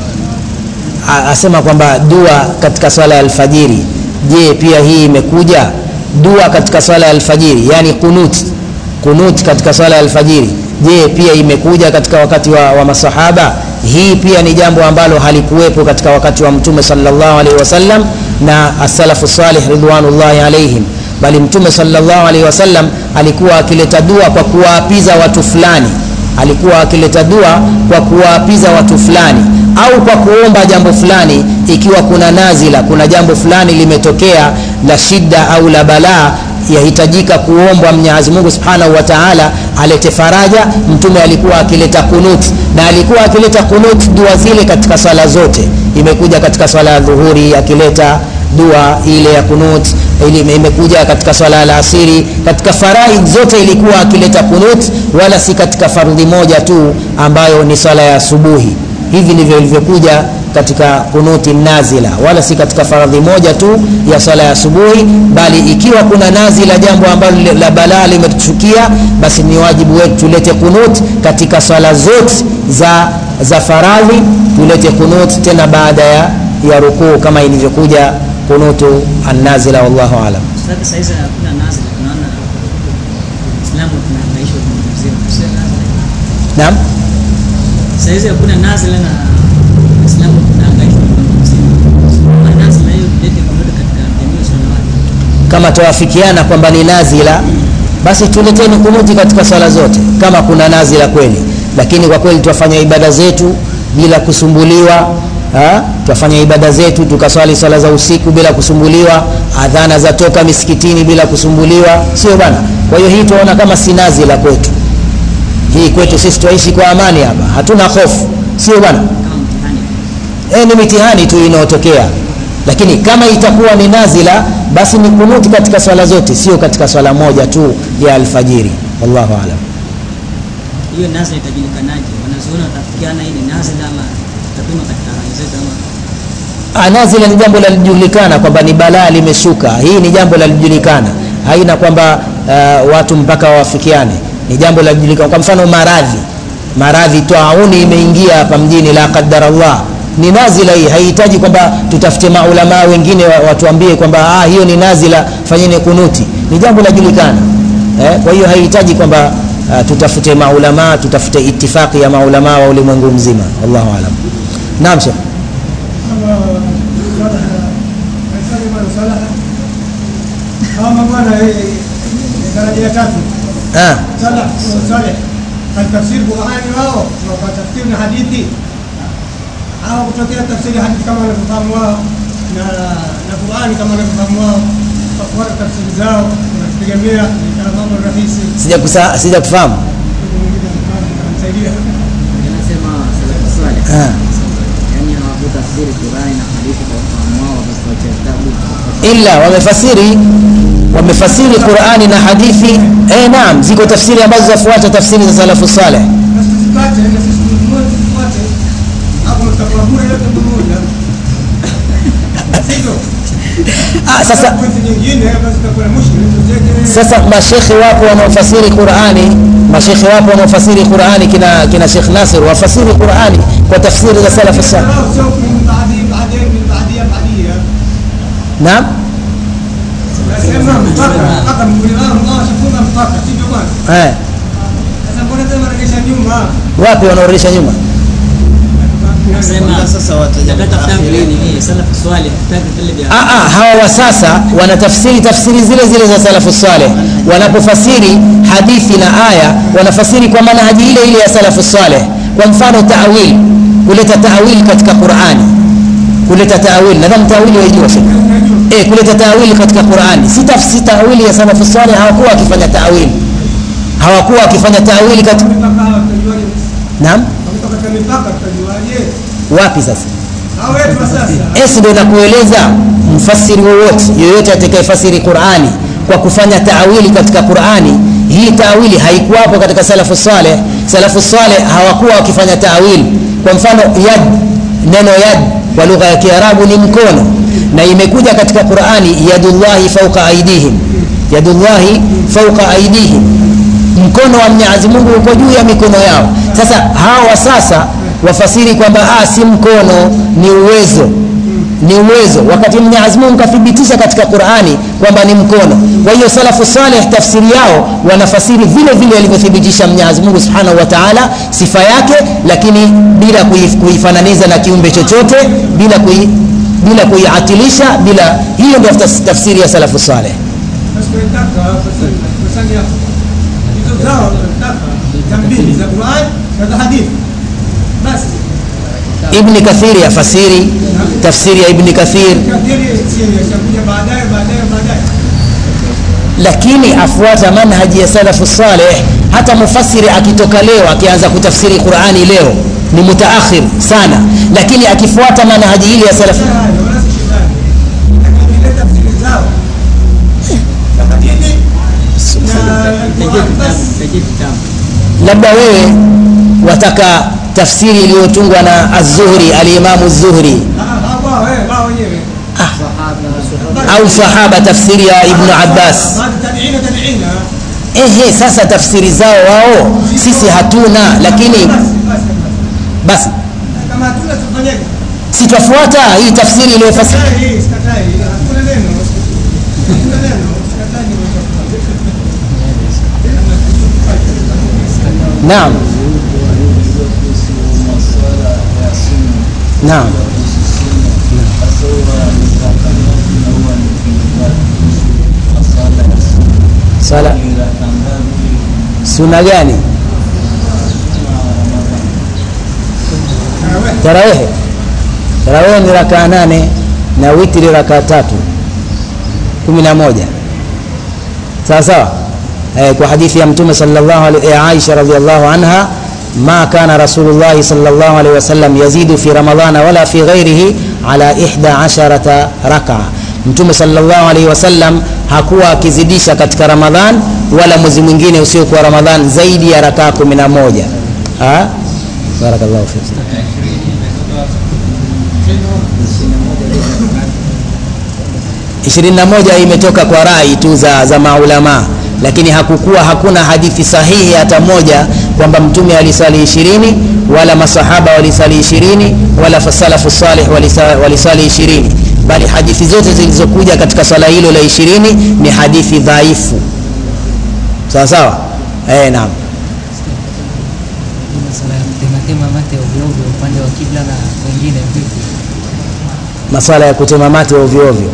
A- asema kwamba dua katika swala ya alfajiri je pia hii imekuja dua katika swala ya alfajiri yani kunut kunut katika swala ya alfajiri je pia imekuja katika wakati wa, wa masahaba hii pia ni jambo ambalo halikuwepo katika wakati wa mtume sallallahu alaihi wasallam na asalafu salih ridwanullahi alaihim bali mtume sallallahu alaihi wasallam alikuwa akileta dua kwa kuwaapiza watu fulani alikuwa akileta dua kwa kuwaapiza watu fulani au kwa kuomba jambo fulani ikiwa kuna nazila kuna jambo fulani limetokea la shida au la balaa yahitajika kuombwa mwenyezi mungu subhanahu wa taala alete faraja mtume alikuwa akileta kunut na alikuwa akileta kunut dua zile katika swala zote imekuja katika swala ya dhuhuri akileta dua ile ya kunut ili imekuja katika swala la asiri katika faraid zote ilikuwa akileta kunut wala si katika fardhi moja tu ambayo ni swala ya asubuhi hivi ndivyo ilivyokuja katika kunuti nazila wala si katika faradhi moja tu ya swala ya asubuhi bali ikiwa kuna nazila jambo ambalo li- la balaa limetuchukia basi ni wajibu wetu tulete kunut katika swala zote za za faradhi tulete kunut tena baada ya ya rukuu kama ilivyokuja kunutu annazila wallahu alam Sasa saizi hakuna nazila, tunaona Uislamu tunahangaishwa dunia mzima. Sio nazila. naam Saizi hakuna nazila na Uislamu tunahangaishwa dunia mzima. Na nazila hiyo tulete pamoja katika jamii ya wanawake. kama tawafikiana kwamba ni nazila basi tuleteni kunuti katika swala zote kama kuna nazila kweli lakini kwa kweli twafanya ibada zetu bila kusumbuliwa ha? twafanya ibada zetu tukaswali swala za usiku bila kusumbuliwa adhana za toka misikitini bila kusumbuliwa sio bana kwa hiyo hii tunaona kama si nazila kwetu hii kwetu sisi twaishi kwa amani hapa hatuna hofu sio bana Kama mtihani. e, ni mitihani tu inayotokea lakini kama itakuwa ni nazila basi ni kunuti katika swala zote sio katika swala moja tu ya alfajiri wallahu alam Hiyo nazila itajulikanaje? Wanazuoni watafikiana hii ni nazila ama tutapima katika hali zetu ama Ah, nazila ni jambo lalijulikana kwamba ni balaa limeshuka hii ni jambo lalijulikana haina kwamba uh, watu mpaka wafikiane ni jambo lalijulikana kwa mfano maradhi maradhi tauni imeingia hapa mjini la qadar allah ni nazila hii haihitaji kwamba tutafute maulamaa wengine wa- watuambie kwamba ah, hiyo ni nazila fanyeni kunuti ni jambo lajulikana eh, kwa hiyo haihitaji kwamba uh, tutafute maulamaa tutafute itifaki ya maulamaa wa ulimwengu mzima wallahu alam naam shekh kama bwana daraja ya tatu ah. salaf saleh katafsiri Qurani wao wakatafsiri na hadithi au kutokea tafsiri ya hadithi kama wanavyofahamu wao na na Qurani kama wanavyofahamu wao wafuata tafsiri zao wanatutegemea ni kama mambo rahisi sija kusa- sija kufahamu msaidia Anasema salafu saleh, Ah. yaani hawakutafsiri Qurani na hadithi kwa ufahamu wao, basi wacha vitabu ila wamefasiri wamefasiri qurani na hadithi eh, naam ziko tafsiri ambazo zafuata tafsiri za salafu saleh na sisi tupate na sisi tununue tufuate hapo tutakuwa bure yote pamoja sivyo ah, sasa pointi nyingine basi tutakuwa na mushkil tuzeke sasa mashekhe wapo wanaofasiri qurani mashekhe wapo wanaofasiri qurani kina, kina shekh nasir wafasiri qurani kwa tafsiri za salafu saleh سوف من بعدين بعدين من بعديها بعديها naam nasema mpaka mpaka mkulima mmoja funga mpaka sivyo bwana eh, sasa mbona tena regesha nyuma wapi wanaoresha nyuma Nasema Sasa wataja tutatafuta mutaakhiri. vile ni salafu swali, tutaki vile vya Ah, ah, hawa wa sasa wanatafsiri tafsiri zile zile za salafu saleh wanapofasiri hadithi na aya wanafasiri kwa manhaji ile ile ya salafu saleh kwa mfano taawil kuleta taawil katika qurani kuleta taawil nadhani taawili waijua shekhe eh, kuleta taawili katika qurani si tafsiri taawili ya salafu saleh hawakuwa wakifanya taawili hawakuwa wakifanya taawili katika mpaka hawa tunajuaje naam wametoka katika mipaka tutajuaje? wapi sasa Hao wetu wa sasa. esi ndo nakueleza mfasiri wowote yoyote atakayefasiri qurani kwa kufanya taawili katika qurani hii taawili haikuwapo katika salafu saleh salafu saleh hawakuwa wakifanya taawili kwa mfano yad neno yad kwa lugha ya kiarabu ni mkono na imekuja katika qurani yadullahi fauka aidihim yadullahi fauka aidihim mkono wa mwenyezi mungu uko juu ya mikono yao sasa hawa sasa wafasiri kwamba ah, si mkono ni uwezo ni uwezo wakati mwenyezi mungu kathibitisha katika qurani kwamba ni mkono kwa hiyo salafu saleh tafsiri yao wanafasiri vile vile alivyothibitisha mwenyezi mungu subhanahu wa taala sifa yake lakini bila kuif- kuifananiza na kiumbe chochote bila kui, bila kuiatilisha bila hiyo ndio tafs- tafsiri ya salafu saleh Basi tunataka fasali fasali hapo. Hizo zao tunataka za mbili za Qur'an na za hadithi. Basi ibni kathiri afasiri tafsiri ya ibni kathir kadiri sio yakuja baadaye baadaye baadaye. lakini afuata manhaji ya salafu saleh hata mufasiri akitoka leo akianza kutafsiri qurani leo ni mutaakhir sana lakini akifuata manhaji ile ya salafu Hayo wala si shidani. Lakini ile tafsiri zao za hadithi na Tajie Qur'an kitabu, basi tajie kitabu. labda wewe wataka tafsiri iliyotungwa na az-zuhri alimamu zuhri ah, ah, wao eh wao wenyewe. au sahaba tafsiri ya ibnu abbas Baada tabiina tabiina. ehe sasa tafsiri zao wao sisi hatuna lakini Basi basi basi kama hatuna tufanyaje? sitwafuata hii tafsiri iliyofasiri Sikatai, sikatai. Hakuna neno. Hakuna neno. Sikatai ni naam naam sala suna gani tarawehe tarawehe ni rakaa nane na witri rakaa tatu kumi na moja sawa sawa eh, kwa hadithi ya mtume sallallahu alaihi ya Aisha radhiallahu anha ma kana rasulullah sallallahu alaihi wasallam yazidu fi ramadhana wala fi ghairihi ala ihda asharata rakaa mtume sallallahu alaihi wasallam hakuwa akizidisha katika ramadhan wala mwezi mwingine usiokuwa ramadhan zaidi ya rakaa kumi na moja Ah? barakallahu fik ishirini na moja imetoka kwa rai tu za, za maulama lakini hakukuwa hakuna hadithi sahihi hata moja kwamba mtume alisali ishirini wala masahaba walisali ishirini wala salafu salih walisa- walisali ishirini bali hadithi zote zilizokuja katika swala hilo la ishirini ni hadithi dhaifu sawa sawa eh, naam masala ya kutematema mate ovyoovyo upande wa kibla na wengine vipi maswala ya kutema mate ovyo ovyo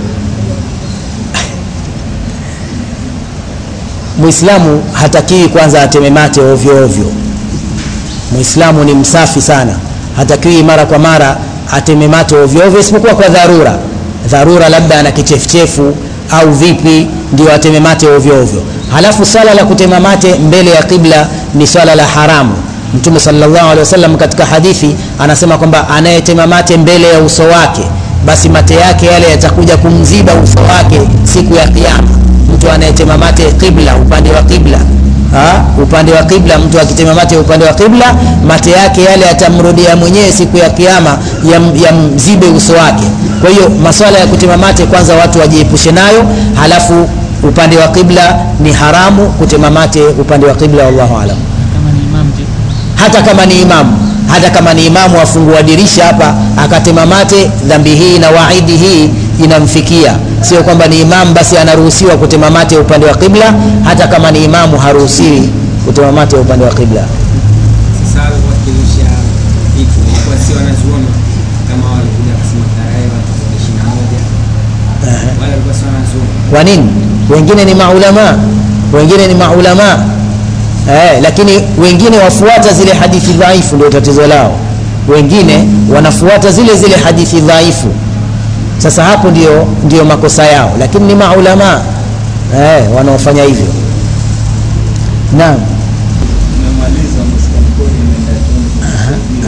muislamu hatakiwi kwanza ateme mate ovyo ovyo muislamu ni msafi sana hatakiwi mara kwa mara ateme mate ovyo ovyo isipokuwa kwa dharura dharura labda ana kichefuchefu au vipi ndio ateme mate ovyo ovyo halafu swala la kutema mate mbele ya kibla ni swala la haramu mtume sallallahu alaihi wasallam katika hadithi anasema kwamba anayetema mate mbele ya uso wake basi mate yake yale yatakuja kumziba uso wake siku ya kiyama mtu anayetema mate qibla upande wa qibla ha? upande wa qibla mtu akitema mate upande wa qibla mate yake yale yatamrudia mwenyewe siku ya kiyama yam- yamzibe uso wake kwa hiyo maswala ya kutema mate kwanza watu wajiepushe nayo halafu upande wa qibla ni haramu kutema mate upande wa qibla wallahu alam kama ni imam je hata kama ni imamu hata kama ni imamu afungua dirisha hapa akatema mate dhambi hii na waidi hii inamfikia sio kwamba ni imamu basi anaruhusiwa kutema mate upande wa qibla hata kama ni imamu haruhusiwi kutema mate upande wa qibla Sasa walikuwa wakirusha vitu, ilikuwa si wanazuoni kama walikuja kusema tarehe watu ishirini na moja wale walikuwa si wanazuoni. kwa nini wengine ni maulama wengine ni maulama eh, lakini wengine wafuata zile hadithi dhaifu ndio tatizo lao wengine wanafuata zile zile hadithi dhaifu sasa hapo ndio, ndio makosa yao lakini ni maulama eh, wanaofanya hivyo naam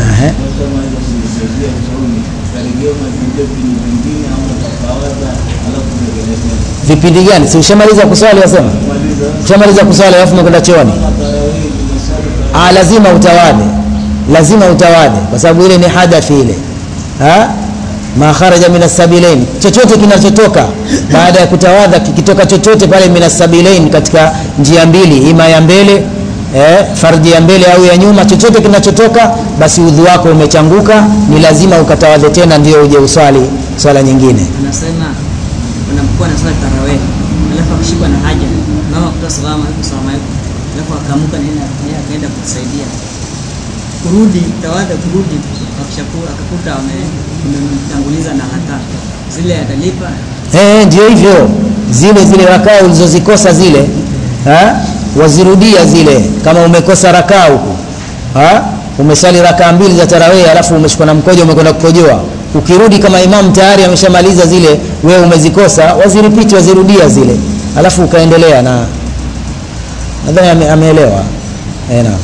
kusaidia ushauri karejea unarudia vipindi vingine au utakawaza alafu urejelea vipindi gani si ushamaliza kuswali wasema maliza ushamaliza kuswali alafu umekwenda chooni kama tarawih tunasali ah, lazima utawadhe lazima utawadhe kwa sababu ile ni hadathi ile ha? ma kharaja min asabilain chochote kinachotoka baada ya kutawadha kikitoka chochote pale min asabilain katika njia mbili ima ya mbele eh, farji ya mbele au ya nyuma chochote kinachotoka basi udhu wako umechanguka ni lazima ukatawadhe tena ndio uje uswali swala nyingine anasema unapokuwa na swali tarawih alafu akashikwa na haja mama kutoa salamu alaikum salamu alaikum alafu akaamuka na yeye yeye akaenda kutusaidia kurudi tawadha kurudi akishakuwa akakuta wame- wamemtanguliza na hata zile atalipa Eh, ndio hivyo zile zile rakaa ulizozikosa zile ha? wazirudia zile kama umekosa rakaa huku ha? umesali rakaa mbili za tarawih alafu umeshikwa na mkojo umekwenda kukojoa ukirudi kama imam tayari ameshamaliza zile wewe umezikosa waziripiti wazirudia zile alafu ukaendelea na nadhani ame, ameelewa eh, naam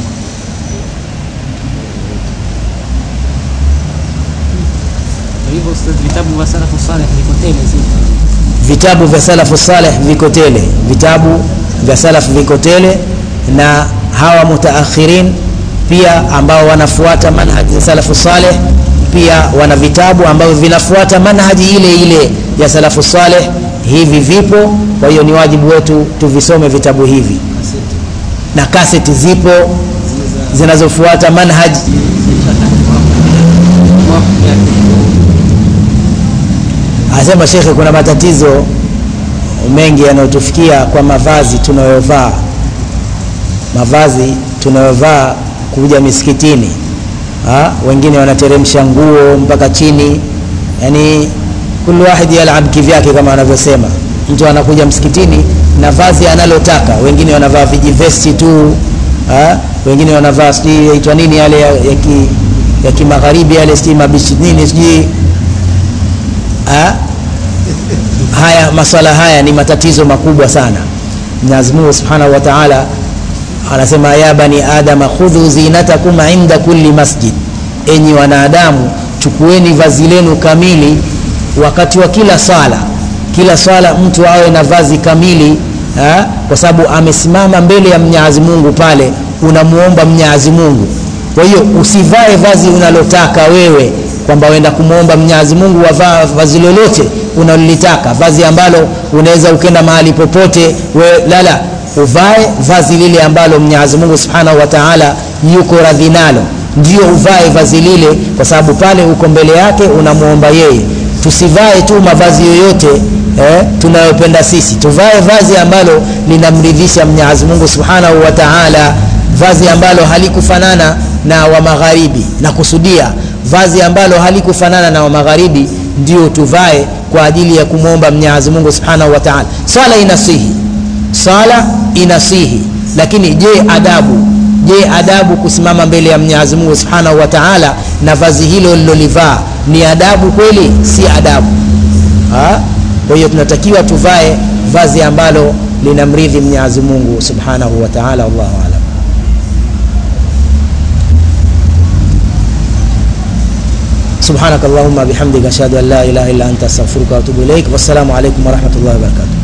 Kwa hivyo ustadh, vitabu vya salafu saleh viko tele zile. vitabu vya salafu saleh viko tele vitabu vya salafu viko tele na hawa mutaakhirin pia ambao wanafuata manhaji ya salafu saleh pia wana vitabu ambavyo vinafuata manhaji ile ile ya salafu saleh hivi vipo kwa hiyo ni wajibu wetu tuvisome vitabu hivi na kaseti zipo zinazofuata manhaji anasema shekhe kuna matatizo mengi yanayotufikia kwa mavazi tunayovaa mavazi tunayovaa kuja misikitini ha? wengine wanateremsha nguo mpaka chini yani kulu wahidi yalab kivyake kama wanavyosema mtu anakuja msikitini na vazi analotaka wengine wanavaa vijivesti tu ha? wengine wanavaa sijui yaitwa nini yale ya, ya, ki, ya kimagharibi yale sijui mabishi nini sijui ha? haya maswala haya ni matatizo makubwa sana mwenyezi mungu subhanahu wa taala anasema ya bani adama khudhu zinatakum inda kulli masjid enyi wanadamu chukueni vazi lenu kamili wakati wa kila swala kila swala mtu awe na vazi kamili ha? kwa sababu amesimama mbele ya mnyazi mungu pale unamuomba mnyazi mungu kwa hiyo usivae vazi unalotaka wewe kwamba uenda kumwomba mnyazi mungu wavaa vazi lolote unalolitaka vazi ambalo unaweza ukenda mahali popote we, lala uvae vazi lile ambalo mnyazi mungu subhanahu wa taala yuko radhi nalo ndio uvae vazi lile kwa sababu pale uko mbele yake unamwomba yeye tusivae tu mavazi yoyote eh, tunayopenda sisi tuvae vazi ambalo linamridhisha mnyazi mungu subhanahu wa taala vazi ambalo halikufanana na wa magharibi na kusudia vazi ambalo halikufanana na wa magharibi ndio tuvae kwa ajili ya kumwomba mnyazi mungu subhanahu wa taala swala inasihi swala inasihi lakini je adabu je adabu kusimama mbele ya mnyazi mungu subhanahu wa taala na vazi hilo lilolivaa ni adabu kweli si adabu Ha? kwa hiyo tunatakiwa tuvae vazi ambalo linamridhi mnyazi mungu subhanahu wa taala wallahu alam سبحانك اللهم بحمدك أشهد أن لا إله إلا أنت أستغفرك وأتوب إليك والسلام عليكم ورحمة الله وبركاته